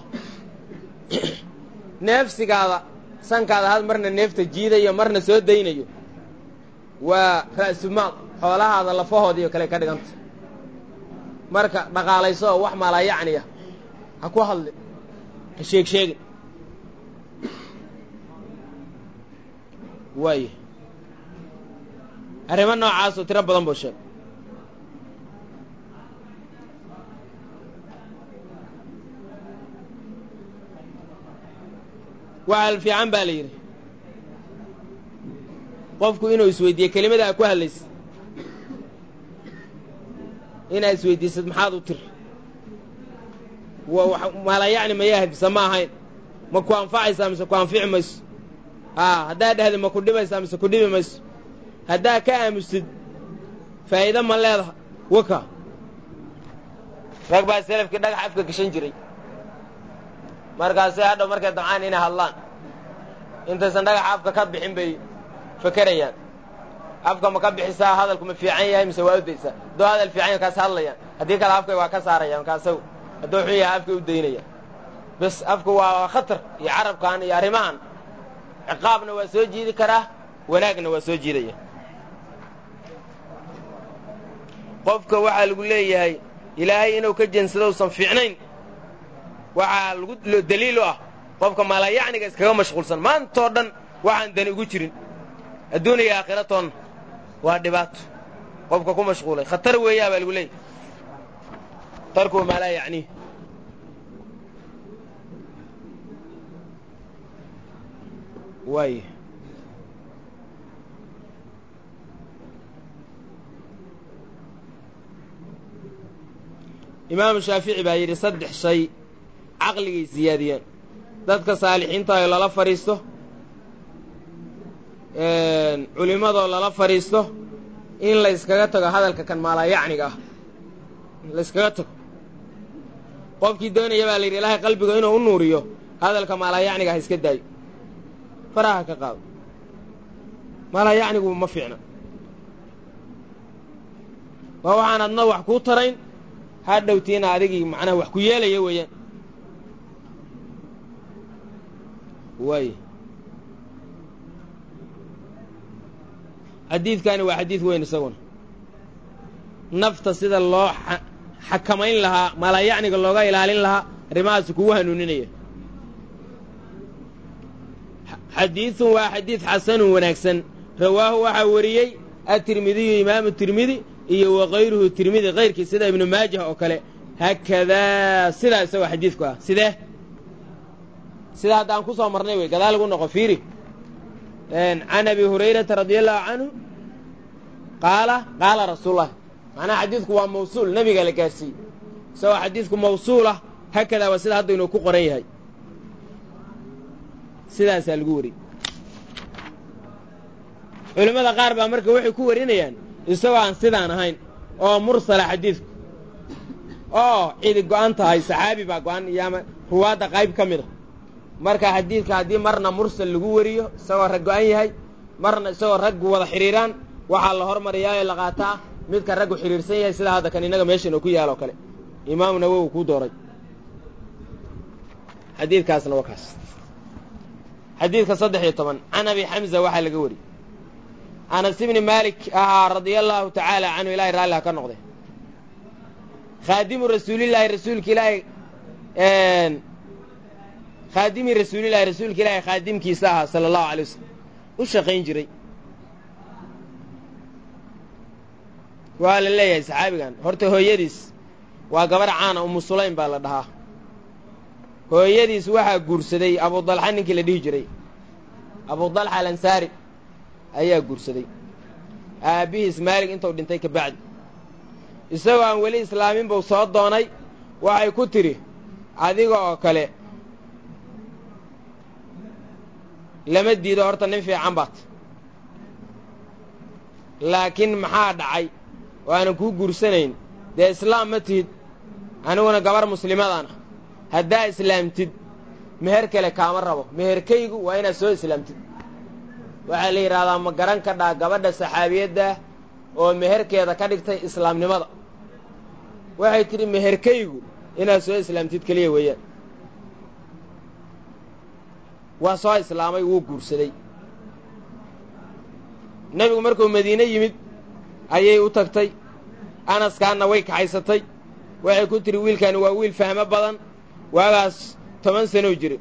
neefsigaada sankaada had marna neefta jiidayo marna soo daynayo waa ra'sumaal xoolahaada lafahoodiiyo kale ka dhiganta marka dhaqaalayso oo wax maalaayacniya ha ku hadli ha sheeg sheegin waaya arrimo noocaasoo tiro badan buu sheegay waxal fiican baa la yidhi qofku inuu isweydiiye kelimada a ku hadlaysa inaad isweydiisad maxaad u tiri maalayacni mayahay mise ma ahayn ma ku anfacaysaa mise ku anfici mayso a haddaad dhahdi ma ku dhibaysaa mise ku dhibi mayso haddaa ka aamusid faa'iido ma leedaha waka rag baa selafkii dhagax afka gashan jiray markaasay hadhow markay damcaan inay hadlaan intaysan dhagaxa afka ka bixin bay fakerayaan afka ma ka bixisaa hadalku ma fiican yahay mise waa u daysaa hadduu hadal fiican yahay kaas hadlayaan haddii kale afkay waa ka saarayaan kaasaw hadduu xun yahay afkay u daynayaan bes afku waa khatar iyo carabkan iyo arrimahan ciqaabna waa soo jiidi karaa wanaagna waa soo jiidaya qofka waxaa lagu leeyahay ilaahay inuu ka jensado usan fiicnayn waxaa lagu daliil u ah qofka maalayacniga iskaga mashquulsan maantoo dhan waxaan dani ugu jirin adduun iyo aakhira toonna waa dhibaato qofka ku mashquulay khatar weeyaa baa lagu leeyahy khatarku maa laa yacniih waay imaamu shaafici baa yidhi saddex shay caqligay siyaadiyeen dadka saalixiintaayoo lala fadhiisto culimmadoo lala fadhiisto in la yskaga tago hadalka kan maalayacniga ah la yskaga tago qofkii doonaya baa la yidhi ilaahay qalbiga inuu u nuuriyo hadalka maalayacniga ah iska daayo faraha ka qaado maalayacnigu ma fiicna waa waxaan adna wax kuu tarayn ha dhowtiina adigii macnaha wax ku yeelaya weeyaan waay xadiidkani waa xadiid weyn isaguna nafta sida loo xakamayn lahaa maalayacniga looga ilaalin lahaa arrimahaasi kugu hanuuninaya xadiidun waa xadiid xasanun wanaagsan rawaahu waxaa wariyey atirmidiyu imaamu tirmidi iyo wakayruhu tirmidi kayrkii sida ibnu maajah oo kale haakadaa sidaa isagoo xadiidku ah sidee sida hadda aan ku soo marnay wey gadaal lagu noqo fiiri can abi hurayrata radia allahu canhu qaala qaala rasuululah macnaha xadiidku waa mawsuul nebiga la gaarsiiyey isagoo xadiidku mawsuulah haakadaa waa sida hadda inuu ku qoran yahay sidaasaa lagu wariyey culimmada qaar baa marka waxay ku warinayaan isagoo aan sidaan ahayn oo mursala xadiidku oo cidi go'an tahay saxaabi baa go'an iyo ama ruwaadda qayb ka mid a marka xadiidka haddii marna mursal lagu wariyo isagoo rag go'an yahay marna isagoo raggu wada xidhiiraan waxaa la hormariyaa ee la qaataa midka raggu xidhiirsan yahay sida hadda kan innaga meeshan oo ku yaal oo kale imaamu nawowi kuu dooray xadiidkaasna waa kaas xadiidka saddex iyo toban can abi xamza waxaa laga wariyey anas ibni maalik ahaa radia allaahu tacaala canhu ilahay raalliha ka noqde khaadimu rasuulillaahi rasuulka ilaahay khaadimi rasuulillahi rasuulka ilaahay khaadimkiisa ahaa sala allahu alay wasalam u shaqayn jiray waa la leeyahay saxaabigan horta hooyadiis waa gabar caana umu sulaym baa la dhahaa hooyadiis waxaa guursaday abudalxa ninkii la dhihi jiray abudalxa alansaari ayaa guursaday aabbihiis maalig intuu dhintay ka bacdi isagoo aan weli islaamin buu soo doonay waxay ku tidhi adiga oo kale lama diido horta nin fiican baad laakiin maxaa dhacay oo aanan kuu guursanayn dee islaam ma tihid aniguna gabar muslimadaan ah haddaa islaamtid meher kale kaama rabo meherkaygu waa inaad soo islaamtid waxaa la yidhahdaa ma garan kadhaa gabadha saxaabiyadda oo meherkeeda ka dhigtay islaamnimada waxay tidhi meherkaygu inaad soo islaamtid keliya weeyaan waa soo islaamay wuu guursaday nebigu markuu madiine yimid ayay u tagtay anaskaanna way kaxaysatay waxay ku tidhi wiilkaani waa wiil fahmo badan waagaas toban sanow jira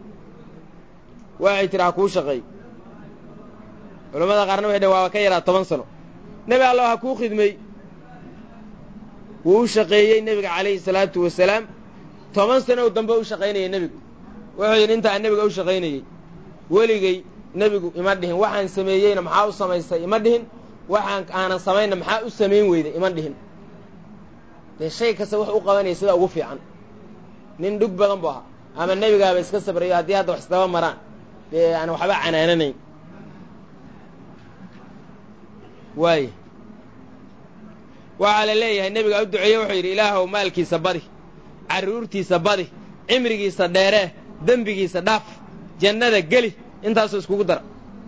waxay tidhi ha kuu shaqeey culammada qaarna waxay dhhen waaba ka yaraa toban sano nebi allow ha kuu khidmey wuu u shaqeeyey nebiga calayhi salaatu wasalaam toban sanow dambe u shaqaynayay nebigu wuxuu yidhi intaan nebiga u shaqaynayey weligay nebigu ima dhihin waxaan sameeyeyna maxaa u samaystay ima dhihin waxaan aanan samaynna maxaa u samayn weyday ima dhihin dee shay kasta wax u qabanaya sida ugu fiican nin dhug badan bu ahaa ama nebigaaba iska sabrayo haddii hadda wax isdaba maraan dee aan waxba canaananayn waay waxaa la leeyahay nebiga u duceeye wuxuu yidhi ilaahow maalkiisa badi carruurtiisa badi cimrigiisa dheeree dembigiisa dhaaf jannada geli intaasuu iskugu dara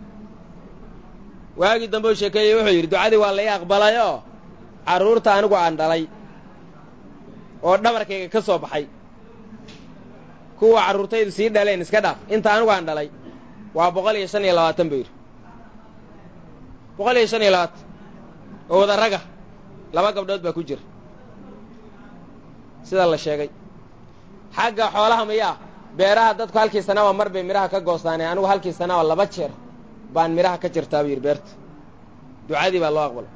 waagii dambe u sheekeeyey wuxuu yidhi ducadii waa la ii aqbalay oo carruurta anigu aan dhalay oo dhabarkayga ka soo baxay kuwa carruurtaydu sii dhaleen iska dhaaf inta anigu aan dhalay waa boqol iyo shan iyo labaatan buu yidhi boqol iyo shan iyo labaatan oo wada raga laba gabdhood baa ku jira sida la sheegay xagga xoolaha miyaa beeraha dadku halkii sanaba mar bay midhaha ka goostaane anigu halkii sanaba laba jeer baan midhaha ka jirtaa buu yidhi beerta ducadii baa loo aqbalay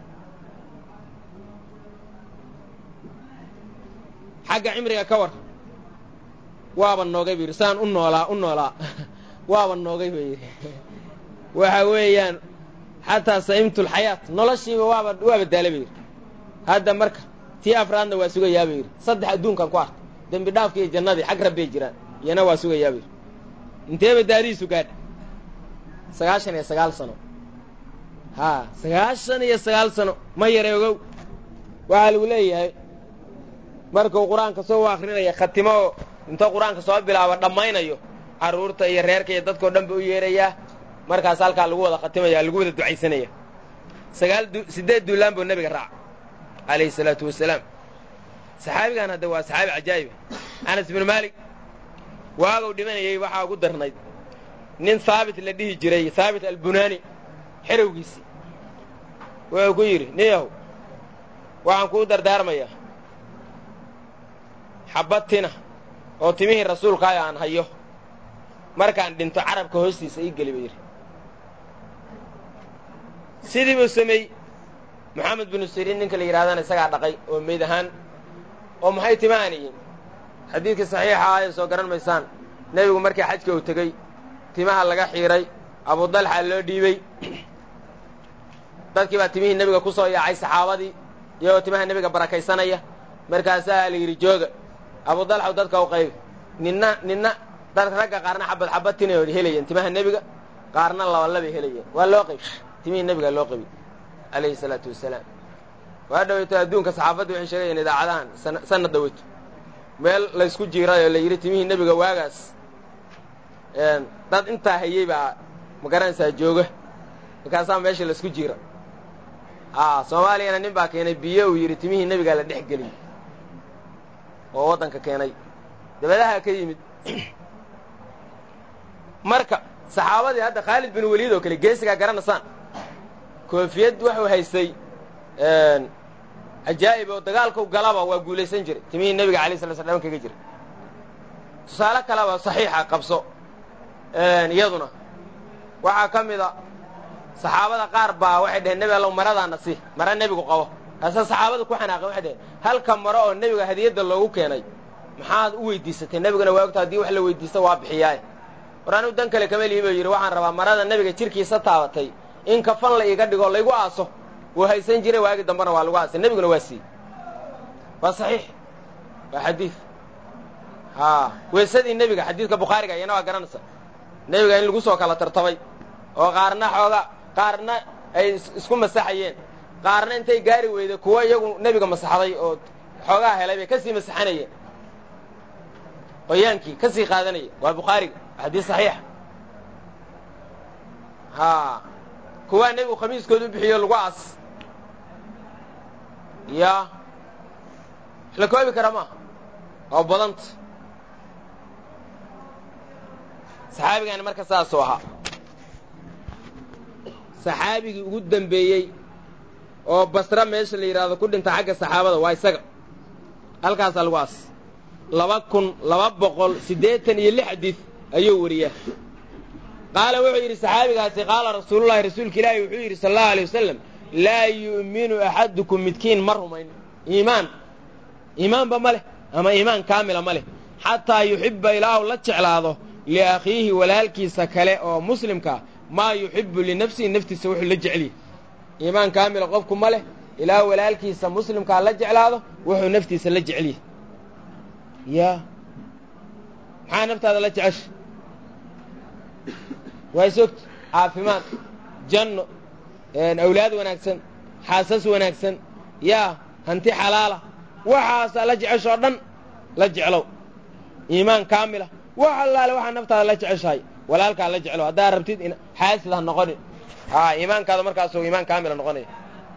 xagga cimriga ka war waaba noogay buu yidhi saan u noolaa u noolaa waaba noogay buu yidhi waxa weeyaan xataa sa'imtulxayaat noloshiiba waaba waaba daala buu yidhi hadda marka tii afraadna waa sugayaa buu yidhi saddex adduunkan ku arka dembi dhaafka iyo jannadii xag rabbay jiraan iyana waa sugayaa buu yidhi inteeba daadihiisu gaadha sagaashan iyo sagaal sano haa sagaashan iyo sagaal sano ma yare ogow waxaa lagu leeyahay markuu qur-aanka soo u akrinaya khatimo oo intuu qur-aanka soo bilaabo dhammaynayo carruurta iyo reerka iyo dadkao dhan ba u yeerayaa markaas halkaa lagu wada khatimaya lagu wada ducaysanaya sagaal siddeed duulaan buu nebiga raaca calayhi salaatu wasalaam saxaabigan hadda waa saxaabi cajaa'iba anas binu maalik waagow dhimanayay waxaa ugu darnayd nin haabit la dhihi jiray haabit albunaani xerowgiisii wuxuu ku yidhi niyahow waxaan kuu dardaarmayaa xabbad tina oo timihii rasuulkaayo aan hayo markaan dhinto carabka hoostiisa ii geli ba yidhi sidii buu sameeyey moxamed binu siriin ninka la yidhahdana isagaa dhaqay oo meyd ahaan oo maxay timahan yihiin xadiidkii saxiixa ah ee soo garan maysaan nebigu markii xajka uu tegey timaha laga xiidhay abudalxa loo dhiibey dadkii baa timihii nebiga ku soo yaacay saxaabadii iyagoo timaha nebiga barakaysanaya markaasaa la yidhi jooga abudalxaw dadka u qaybi ninna ninna dad ragga qaarna xabad xabad tinay helayeen timaha nebiga qaarna labalabay helayeen waa loo qayb timihii nebiga loo qabi calayhi salaatu wasalaam waa dhaweyto adduunka saxaafadda waxay sheegayeen idaacadahan sanad dhaweyto meel laysku jiiray oo la yidhi timihii nebiga waagaas dad intaa hayey baa ma garanaysaa jooga markaasaa meesha laysku jiira a soomaaliyana nin baa keenay biyo uu yidhi timihii nebigaa la dhex geliyey oo waddanka keenay dabadaha ka yimid marka saxaabadii hadda khaalid bin waliid oo kale geesigaa garanaysaan koofiyad wuxuu haystay cajaa'ib oo dagaalkau galaba waa guulaysan jiray timihii nebiga alay sala slam kaga jira tusaale kaleba saxiixa qabso iyaduna waxaa ka mida saxaabada qaar baa waxay dhaheen nebi allow maradaana si mara nebigu qabo kaasa saxaabada ku xanaaqeen waxay dhaheen halka maro oo nebiga hadiyadda loogu keenay maxaad u weydiisatay nebiguna waa ogta haddii wax la weydiista waa bixiyaaye war anigu dan kale kama lihi buu yidhi waxaan rabaa marada nebiga jirkiisa taabatay in kafan la iiga dhigo laygu aaso wuu haysan jiray waagi dambena waa lagu aasay nebiguna waa siiyey waa saxiix waa xadiid haa weesadii nebiga xadiidka bukhaariga iyana waa garanaysa nebiga in lagu soo kala tartamay oo qaarna xooga qaarna ay isku masaxayeen qaarna intay gaari weyday kuwo iyagu nebiga masaxday oo xoogaa helay bay kasii masaxanayeen qoyaankii ka sii qaadanaya waa bukhaariga xadiis saxiixa haa kuwaa nebigu khamiiskooda u bixiyo lagu aas yaa la koobi kara maaha oo badanta saxaabigaani marka saasuu ahaa saxaabigii ugu dambeeyey oo basra meesha la yidhaahdo ku dhinta xagga saxaabada waa isaga halkaasaa lagu aas laba kun laba boqol siddeetan iyo lix xadiid ayuu wariyaa qaala wuxuu yidhi saxaabigaasi qaala rasuulullahi rasuulka ilaahi wuxuu yidhi sala allahu alay wasalam laa yu'minu axadukum midkiin ma rumayn iimaan iimaanba ma leh ama iimaan kaamila ma leh xataa yuxibba ilaahu la jeclaado liakhiihi walaalkiisa kale oo muslimkaa maa yuxibbu linafsihi naftiisa wuxuu la jecliye iimaan kaamila qofku ma leh ilaa walaalkiisa muslimkaa la jeclaado wuxuu naftiisa la jecliye yaa maxaa naftaada la jecesha waa isogta caafimaad janno awlaad wanaagsan xaasas wanaagsan yaa hanti xalaala waxaasaa la jeceshoo dhan la jeclow iimaan kaamila wax allaale waxaa naftaada la jeceshahay walaalkaa la jeclow haddaa rabtid xaasid ha noqoni aa iimaankaada markaasuu iimaan kaamila noqonaya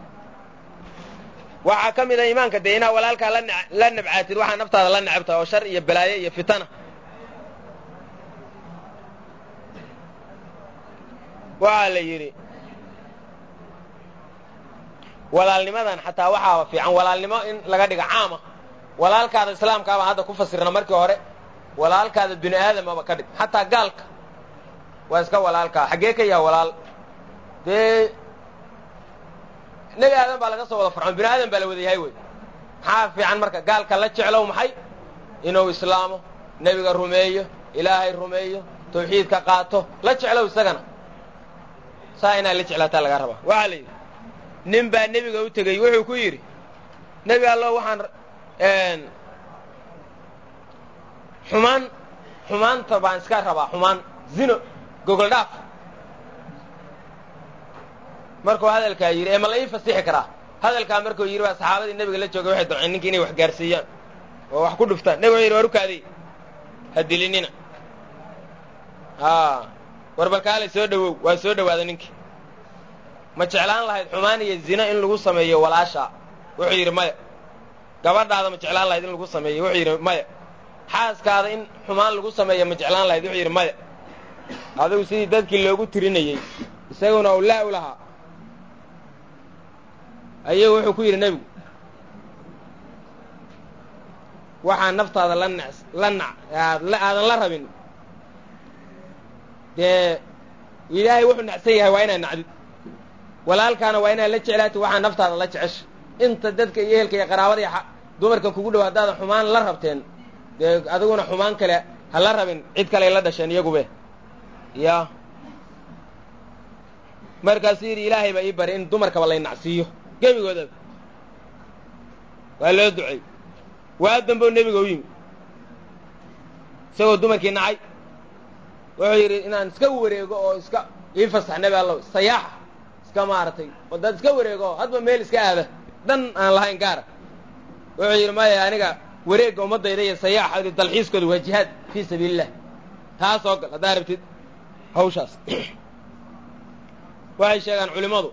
waxaa ka mid a iimaanka dee inaa walaalkaa la nabcaatid waxaa naftaada la necabta oo shar iyo balaayo iyo fitana waxaa la yidhi walaalnimadan xataa waxaaba fiican walaalnimo in laga dhiga caama walaalkaada islaamkaabaa hadda ku fasirna markii hore walaalkaada bini aadamaba ka dhig xataa gaalka waa iska walaalkaa xaggee ka yaha walaal dee nebi aadan baa laga soo wada farcoon bini aadan baa la wada yahay wey maxaa fiican marka gaalka la jeclow maxay inuu islaamo nebiga rumeeyo ilaahay rumeeyo tawxiidka qaato la jeclow isagana saa inaad la jeclaataa lagaa rabaa waxaa la yidhi nin baa nebiga u tegey wuxuu ku yidhi nebi allo waxaan xumaan xumaanta baan iska rabaa xumaan zino gogol dhaaf markuu hadalkaa yidhi ee ma la ii fasixi karaa hadalkaa markuu yidhi baa saxaabadii nebiga la joogay waxay doceen ninki inay wax gaarsiiyaan oo wax ku dhuftaan nebiga wuxu yidhi war ukaadey ha dilinina war balkaalay soo dhowow waa soo dhowaaday ninkii ma jeclaan lahayd xumaan iyo zina in lagu sameeyo walaashaa wuxuu yidhi maya gabadhaada ma jeclaan lahayd in lagu sameeyo wuxuu yidhi maya xaaskaada in xumaan lagu sameeyo ma jeclaan lahayd wuxuu yidhi maya adigu sidii dadkii loogu tirinayey isaguna uu laa u lahaa ayuu wuxuu ku yidhi nebigu waxaa naftaada la n la nac aadan la rabin dee ilaahay wuxuu nacsan yahay waa inaad nacdid walaalkaana waa inaad la jeclaatid waxaa naftaada la jecesha inta dadka iyo ehelka iyo qaraabada iyo dumarkan kugu dhow haddaadan xumaan la rabteen dee adiguna xumaan kale ha la rabin cid kale la dhasheen iyagube ya markaasuu yidhi ilaahay baa ii bari in dumarkaba lay nacsiiyo gebigoodaba waa loo ducey waa dambow nebiga u yimi isagoo dumarkii nacay wuxuu yidhi inaan iska wareego oo iska ii fasax nebi allow sayaaxa iska maaragtay oo dad iska wareego oo hadba meel iska aada dhan aan lahayn gaara wuxuu yidhi maya aniga wareegga ummaddayda iyo sayaaxa dalxiiskooda waa jihaad fii sabiililah taa soo gal haddaa rabtid hawshaas waxay sheegaan culimmadu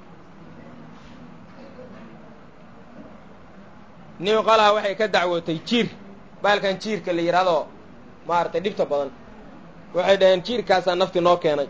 nin qolaha waxay ka dacwootay jiir baalkan jiirka la yidhahdoo maaragtay dhibta badan waxay dhaheen jiirkaasaa nafti noo keenay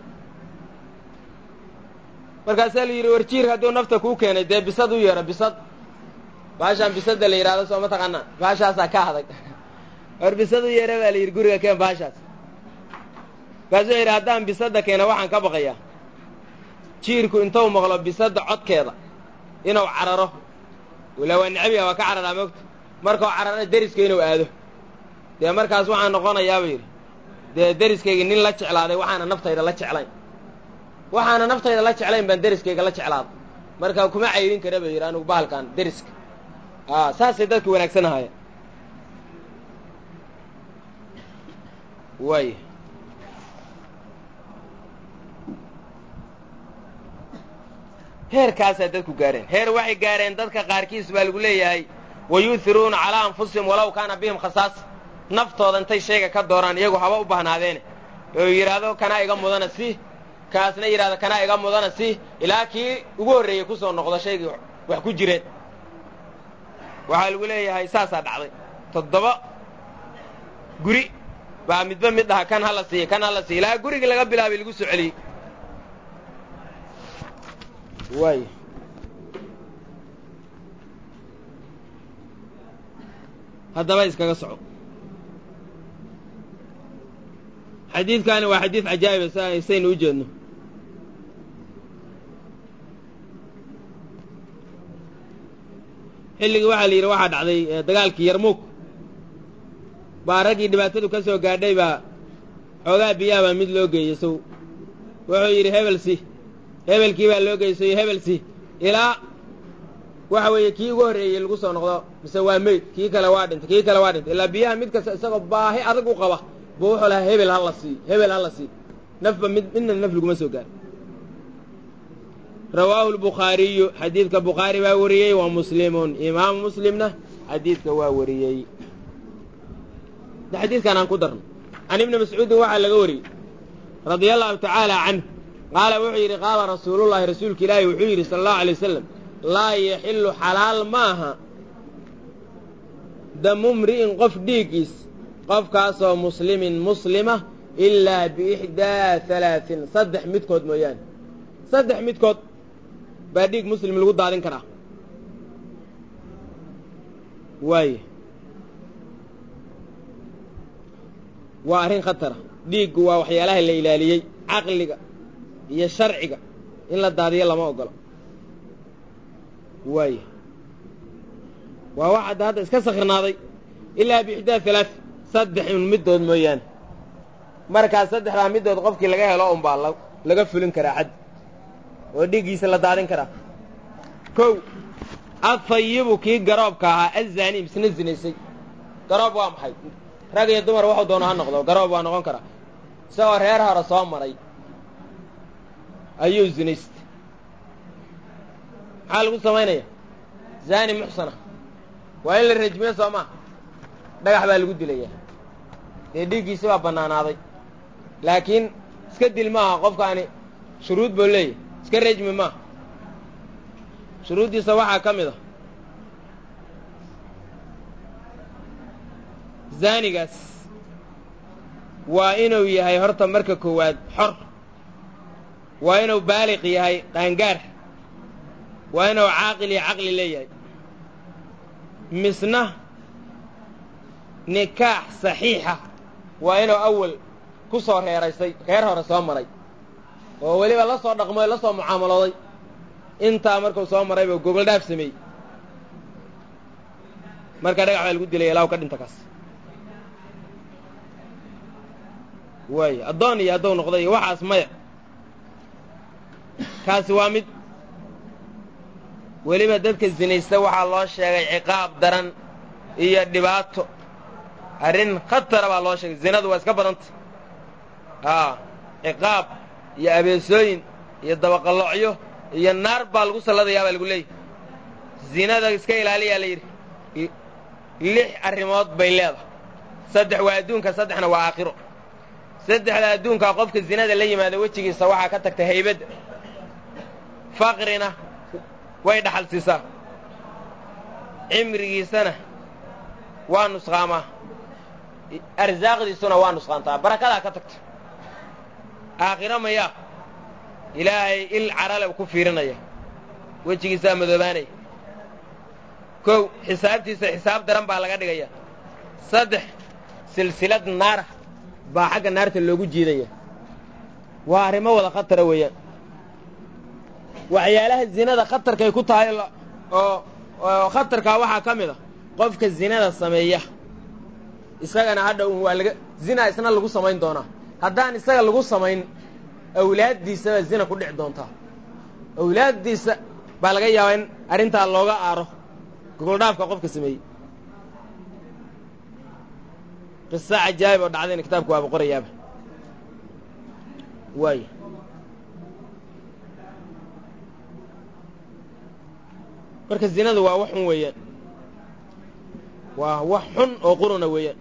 markaasaa la yidhi war jiir hadduu nafta kuu keenay dee bisad u yeedho bisad baashaan bisadda la yidhahdo soo ma taqaanaa baashaasaa ka adag war bisad u yeedha baa la yidhi guriga keen baashaas markaasuu yidhi haddaan bisadda keena waxaan ka baqayaa jiirku intuu maqlo bisadda codkeeda inuu cararo wala waa necbiga waa ka cararaa moogta markau carara deriska inuu aado dee markaas waxaan noqonayaaba yidhi dee deriskayga nin la jeclaaday waxaana naftayda la jeclayn waxaana naftayda la jeclayn baan deriskayga la jeclaaday marka kuma cayrin kara ba yidhi anugu bahalkan deriska a saasay dadka wanaagsan ahaayeen waay heerkaasaa dadku gaareen heer waxay gaareen dadka qaarkiis baa lagu leeyahay wayuuhiruuna calaa anfusihim walow kaana bihim khasaasa naftooda intay shayga ka dooraan iyagu haba u bahnaadeene oo yidhaahdo kanaa iga mudana si kaasna yidhahdo kanaa iga mudana si ilaa kii ugu horreeyey kusoo noqdo shaygii wax ku jireen waxaa lagu leeyahay saasaa dhacday toddoba guri baa midba mid dhaha kan hala siiya kan hala siiya ilaa gurigii laga bilaabay lagu soo celiyey waay haddaba iskaga soco xadiidkani waa xadiid cajaa'iba saynu u jeedno xilligii waxaa la yidhi waxaa dhacday dagaalkii yarmuug baa raggii dhibaatadu ka soo gaadhay baa xoogaa biyaha baa mid loo geeyey sow wuxuu yidhi hebelsi hebelkii baa loo geeyey hebelsi ilaa waxa weeye kii ugu horreeyey lagu soo noqdo mise waa meyd kii kale waa dhintay kii kale waa dhintay ilaa biyaha mid kasta isagoo baahi adag u qaba buu wuxuu lahaa hebel hala sii hebel hala sii nafba mid midna naf laguma soo gaaro rawaahu lbukhaariyu xadiidka bukhaari baa wariyey wa muslimun imaamu muslimna xadiidka waa wariyey xadiidkan aan ku darno can ibni mascuudin waxaa laga wariyey radia allahu tacaala canh qaala wuxuu yidhi qaala rasuulullahi rasuulka ilaahi wuxuu yidhi sala allahu alay wasalam laa yaxillu xalaal maaha damu mri'in qof dhiiggiis qofkaasoo muslimin muslima ilaa biixdaa halaain saddex midkood mooyaane saddex midkood baa dhiig muslim lagu daadin karaa waaye waa arrin khatara dhiiggu waa waxyaalaha la ilaaliyey caqliga iyo sharciga in la daadiyo lama ogolo waaye waa wax hadda hadda iska sakhirnaaday ilaa biixdaa halaa saddex un middood mooyaane markaas saddexdaa middood qofkii laga helo unbaa laga fulin karaa xad oo dhiiggiisa la daadin karaa kow adfayibu kii garoobka ahaa azaani misna zinaysay garoob waa maxay rag iyo dumar waxuu doono ha noqdo garoob waa noqon karaa isagoo reer hore soo maray ayuu zinaystay maxaa lagu samaynaya zaani muxsana waa in la rajmiyo soo maa dhagax baa lagu dilayaa dee dhiiggiisi baa bannaanaaday laakiin iska dil maaha qofkaani shuruud buu leeyahy iska rejmi maaha shuruuddiisa waxaa ka mid a zaanigaas waa inuu yahay horta marka koowaad xor waa inuu baaliq yahay qaangaar waa inuu caaqil iyo caqli leeyahay misna nikaax saxiixa waa inuu awal ku soo reeraysay reer hore soo maray oo weliba la soo dhaqmoy la soo mucaamalooday intaa markuu soo marayba gogol dhaaf sameeyey marka dhagax baa lagu dilaya ilaa u ka dhinta kaas waayo addoon iyo hadduu noqday iyo waxaas maya kaasi waa mid weliba dadka zinaysta waxaa loo sheegay ciqaab daran iyo dhibaato arrin khatara baa loo sheegay zinadu waa iska badanta aa ciqaab iyo abeesooyin iyo dabaqaloocyo iyo naar baa lagu salladayaa baa lagu leeyahy zinada iska ilaaliyaa la yidhi lix arrimood bay leedahay saddex waa adduunka saddexna waa aakhiro saddexda adduunkaa qofka zinada la yimaada wejigiisa waxaa ka tagta haybadda faqrina way dhaxal siisaa cimrigiisana waa nusqaamaa arsaaqdiisuna waa nusqaantaa barakadaa ka tagta aakhiro mayaa ilaahay il carale ku fiirinaya wejigiisaa madoobaanaya kow xisaabtiisa xisaab daran baa laga dhigaya saddex silsilad naara baa xagga naarta loogu jiidaya waa arrimo wada khatara weeyaan waxyaalaha zinada khatarkay ku tahay oo oo khatarkaa waxaa ka mid a qofka zinada sameeya isagana hadha un waa laga zina isna lagu samayn doonaa haddaan isaga lagu samayn awlaaddiisabaa zina ku dhici doontaa awlaaddiisa baa laga yaabaa in arrintaa looga aaro gogoldhaafka qofka sameeyey qisa cajaa'ib oo dhacdayna kitaabka waaba qorayaaba waay marka zinadu waa wax xun weeyaan waa wax xun oo quruna weeyaan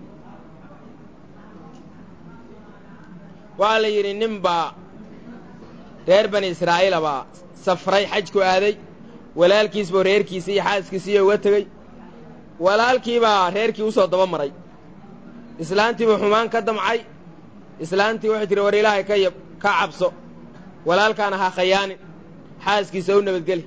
waxaa la yidhi nin baa reer bani israa'iila baa safray xajku aaday walaalkiisbao reerkiisa iyo xaaskiisiiyo uga tegey walaalkiibaa reerkii usoo daba maray islaantiibuu xumaan ka damcay islaantii waxay tihi war ilaahay ka yab ka cabso walaalkaana ha khayaanin xaaskiisa u nabadgeli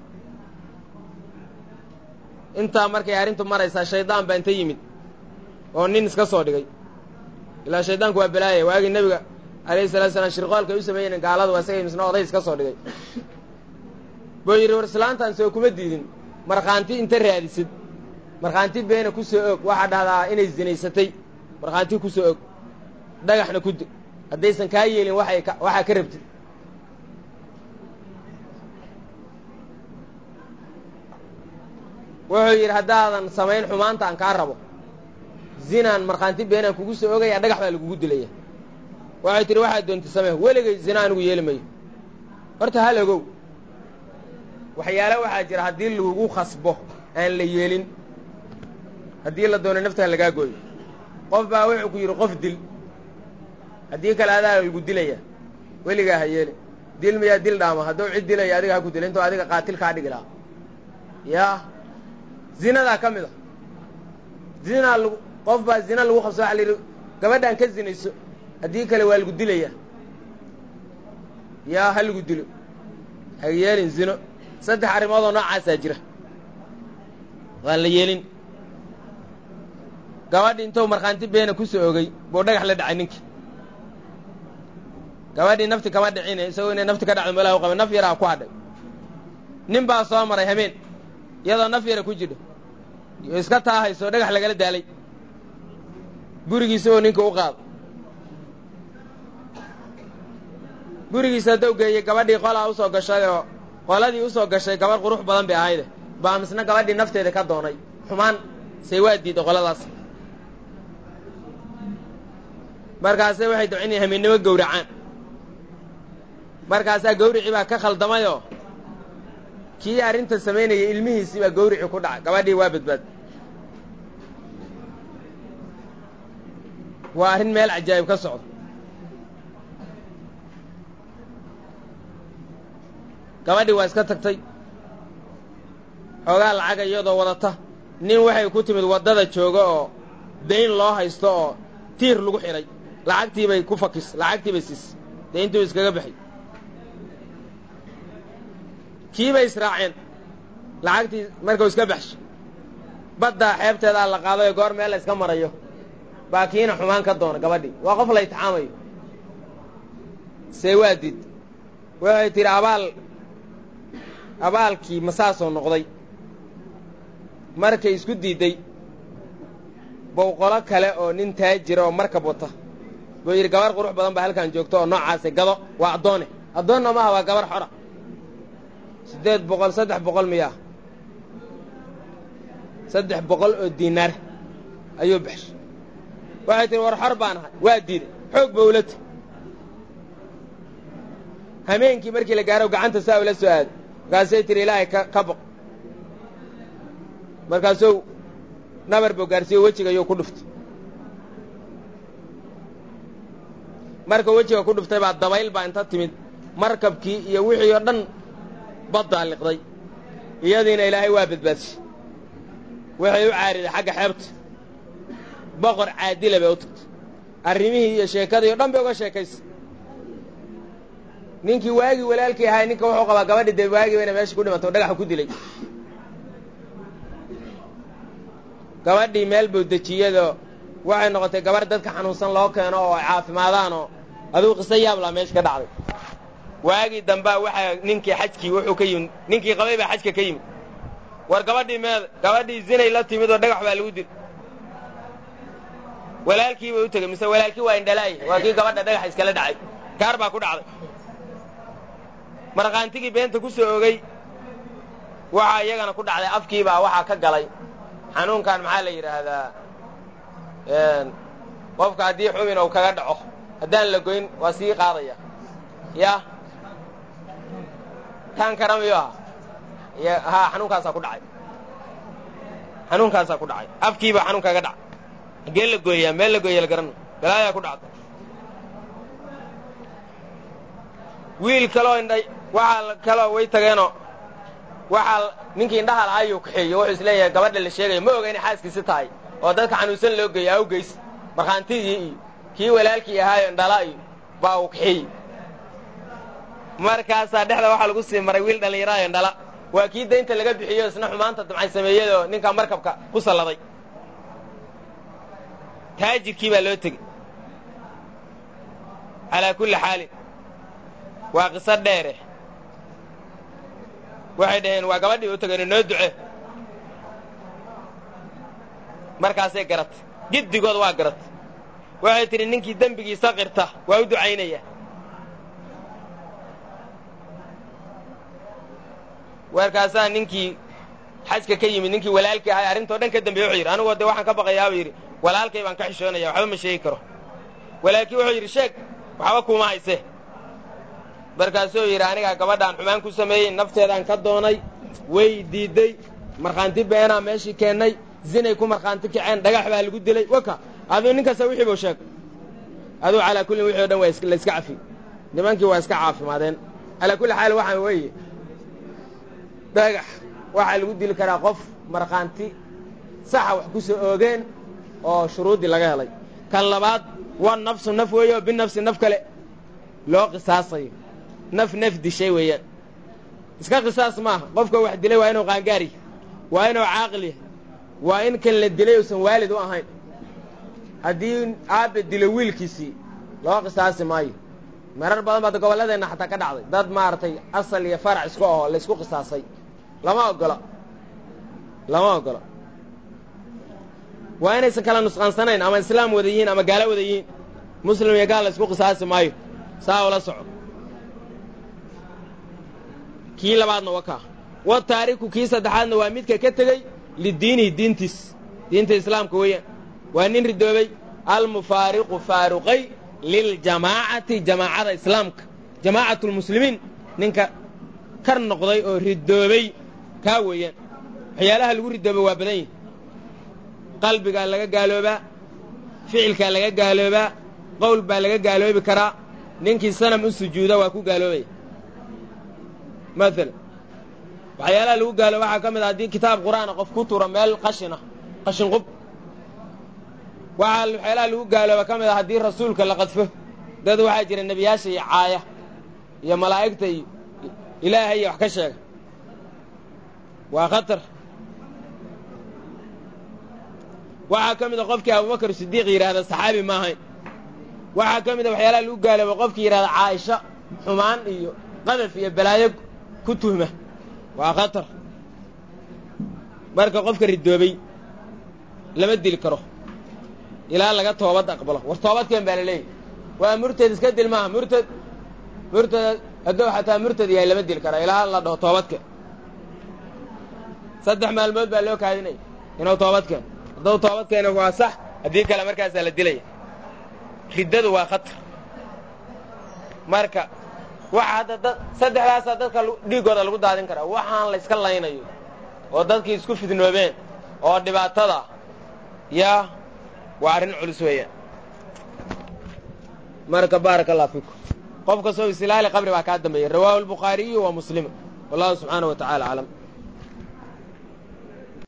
intaa markay arrintu maraysaa shaydaan baa inta yimid oo nin iska soo dhigay ilaa shaydaanku waa balaaya waagii nebiga alayhi salatu salaam shirqoolkay u sameeyeen gaaladu isagay misna oday iska soo dhigay buu yidhi war islaantaan soo kuma diidin markhaanti inta raadisid markhaanti beena ku soo og waxaa dhahdaa inay zinaysatay markhaanti ku soo og dhagaxna ku di haddaysan kaa yeelin waxay waxaa ka rabtid wuxuu yidhi haddaadan samayn xumaanta aan kaa rabo zinaan markhaanti beenaan kugu soo ogaya dhagax baa lagugu dilaya waxay tihi waxaad doonta samee weligay zina anigu yeeli mayo horta hal ogow waxyaale waxaa jira haddii lagu khasbo aan la yeelin haddii la doono naftaha lagaa gooyo qof baa wuxuu ku yidhi qof dil haddii kale adaa lagu dilaya weligaa ha yeeli dil miyaa dil dhaama hadduu cid dilaya adiga ha ku dila intuu adiga qaatil kaa dhigi lahaa yaa zinadaa ka mid a zinaa lagu qof baa zina lagu qabso waxa la yidhi gabadhaan ka zinayso haddii kale waa lagu dilaya yaa ha lagu dilo ha yeelin zino saddex arrimoodoo noocaasaa jira waan la yeelin gabadhi intuu markhaanti beena ku soo ogey buu dhagax la dhacay ninkii gabadhii nafti kama dhicine isagoo inay nafti ka dhacdo meelaha u qaba naf yaraa ku hadhay nin baa soo maray habeen iyadoo naf yara ku jidho yo iska taahayso dhagax lagala daalay gurigiisa oo ninka u qaado gurigiisa haddau geeyey gabadhii qolaa usoo gashay oo qoladii usoo gashay gabadh qurux badan bay ahayde baa misna gabadhii nafteeda ka doonay xumaan say waa diiday qoladaas markaase waxay ducin hamiennimo gowracaan markaasaa gawricii baa ka khaldamayoo kii arrinta samaynayay ilmihiisii baa gawricii ku dhacay gabadhii waa badbaad waa arrin meel cajaa'ib ka socdo gabadhii waa iska tagtay xoogaa lacaga iyadoo wadata nin waxay ku timid waddada jooga oo dayn loo haysto oo tiir lagu xidhay lacagtii bay ku fakis lacagtii bay siis dayntuu iskaga baxay kii bay israaceen lacagtii markuu iska baxsho baddaa xeebteedaa la qaadayo goor meel la iska marayo baa kiina xumaan ka doona gabadhii waa qof la itixaamayo see waa did waxay tidhi abaal abaalkii masaasoo noqday markay isku diidday bowqolo kale oo nin taajira oo markab wata buu yidhi gabar qurux badan baa halkan joogto oo noocaase gado waa addoone addoonna maaha waa gabar xora siddeed boqol saddex boqol miyaa saddex boqol oo diinaar ayuu baxshay waxay tihi war xor baan ahay waa diiday xoog ba ula ti hameenkii markii la gaaro gacanta saa ula soo aaday markaasay tihi ilaahay ka ka boq markaasuu nabar buu gaarsiiyo wejiga ayuu ku dhuftay marka wejiga ku dhuftay baa dabayl baa inta timid markabkii iyo wixii oo dhan baddaa liqday iyadiina ilaahay waa badbaadshay waxay u caariday xagga xeebta boqor caadila bay u tagtay arrimihii iyo sheekadii o dhan bay uga sheekaysay ninkii waagii walaalkii ahay ninka wuxuu qabaa gabadhii dee waagii bayna meesha ku dhimatay o dhagaxa ku dilay gabadhii meel buu dejiyadoo waxay noqotay gabarh dadka xanuunsan loo keeno oo ay caafimaadaanoo aduu qiso yaablaa meesha ka dhacday waagii dambaa waxaa ninkii xajkii wuxuu ka yimid ninkii qabay baa xajka ka yimid war gabadhii meeda gabadhii zinay la timid oo dhagax baa lagu dil walaalkii bay u tegey mise walaalkii waa indhalaaye waa kii gabadha dhagaxa iskala dhacay gaar baa ku dhacday markhaantigii beenta ku soo ogey waxaa iyagana ku dhacday afkiibaa waxaa ka galay xanuunkan maxaa la yidhaahdaa qofka haddii xumin uu kaga dhaco haddaan la goyn waa sii qaadaya ya taan kara miyu aha ha xanuunkaasaa ku dhacay xanuunkaasaa ku dhacay afkiibaa xanuun kaga dhacay hagee la gooyaa meel la gooya la garana balaayaa ku dhacda wiil kaloo indhay waxaa kaloo way tageenoo waxaa ninkii indhaha lahaa ayuu kaxeeyo wuxuu is leeyahay gabadha la sheegaya ma oga inay xaaskiisi tahay oo dadka xanuunsan loo geeya awgeys markhaantigii iyo kii walaalkii ahaayo indhala iyo baa uu kaxeeyey markaasaa dhexda waxaa lagu sii maray wiil dhallinyaraayo indhala waa kii daynta laga bixiyo isna xumaanta damcay sameeyadoo ninka markabka ku salladay taajirkii baa loo tegey calaa kulli xaalin waa qiso dheere waxay dhaheen waa gabadhii u tegeen noo duce markaasay garatay giddigood waa garatay waxay tidhi ninkii dembigiisa qirta waa u ducaynaya warkaasaa ninkii xajka ka yimid ninkii walaalkii ahay arrintoo dhan ka dambeeye wuxuu yidhi anigoo dee waxaan ka baqayaa buu yidhi walaalkay baan ka xishoonaya waxba ma sheegi karo walaalkii wuxuu yidhi sheeg waxba kuuma hayse markaasuu yidhi anigaa gabadhaan xumaan ku sameeyey nafteedaan ka doonay way diidday markhaanti beenaa meeshii keennay zinay ku markhaanti kaceen dhagax baa lagu dilay waka aduu nin kasta wixii buu sheeg aduu calaa kullin wixii o dhan waa la iska cafi nimankii waa iska caafimaadeen calaa kulli xaal waxaa weeye dhagax waxaa lagu dili karaa qof markhaanti saxa wax ku soo oogeen oo shuruuddii laga helay kan labaad waa nafsu naf weeye oo binafsi naf kale loo qisaasayo naf naf dishay weeyaan iska qisaas maaha qofka wax dilay waa inuu qaangaar yahay waa inuu caaqil yahay waa in kan la dilay uusan waalid u ahayn haddii aabbe dilo wiilkiisii loo qisaasi maayo marar badan baad gobolladeenna xataa ka dhacday dad maaragtay asal iyo farac isku ahoo la ysku qisaasay lama oggola lama oggola waa inaysan kala nusqaansanayn ama islaam wada yihiin ama gaalo wada yihiin muslim iyo gaal la ysku qisaasi maayo saa ula soco kii labaadna waa kaa wa taariku kii saddexaadna waa midka ka tegey lidiinihi diintiis diinta islaamka weeyaan waa nin ridoobay almufaariqu faaruqay liljamaacati jamaacada islaamka jamaacatu lmuslimiin ninka kar noqday oo ridoobay kaa weeyaan waxyaalaha lagu ridoobay waa badan yihi qalbigaa laga gaaloobaa ficilkaa laga gaaloobaa qowl baa laga gaaloobi karaa ninkii sanam u sujuuda waa ku gaaloobaya maalan waxyaalaha lagu gaalo waxaa ka mid a haddii kitaab qur'aana qof ku tura meel qashina qashin qub waxaa waxyaalaha lagu gaalooba ka mid a haddii rasuulka la qadfo dad waxaa jira nebiyaasha iyo caaya iyo malaa'igta iyo ilaahay iyo wax ka sheega waa khatar waxaa ka mid a qofkii abubakar sidiiq yidhaahda saxaabi ma ahayn waxaa ka mid a waxyaalaha lagu gaalooba qofkii yidhahda caaisha xumaan iyo qadaf iyo balaayo ku tuhma waa khatar marka qofka ridoobay lama dili karo ilaa laga toobad aqbalo war toobadkeen baa la leeyahy waa murtad iska dil maaha murtad murtad hadduu xataa murtad yahay lama dili karaa ilaa la dhaho toobadkeen saddex maalmood baa loo kaadinaya inuu toobadkeen hadduu toobadkeena waa sax haddii kale markaasaa la dilaya riddadu waa khatar marka waxa hadda dad saddexdaasaa dadka dhiiggooda lagu daadin karaa waxaan la yska laynayo oo dadkii isku fidnoobeen oo dhibaatada yaa waa arrin culus weeyaan marka baaraka allah fiikum qof kastoo isilaali qabri baa kaa dambeeya rawaahu albukhaariyu wa muslim wallahu subxaanahu wa tacala aclam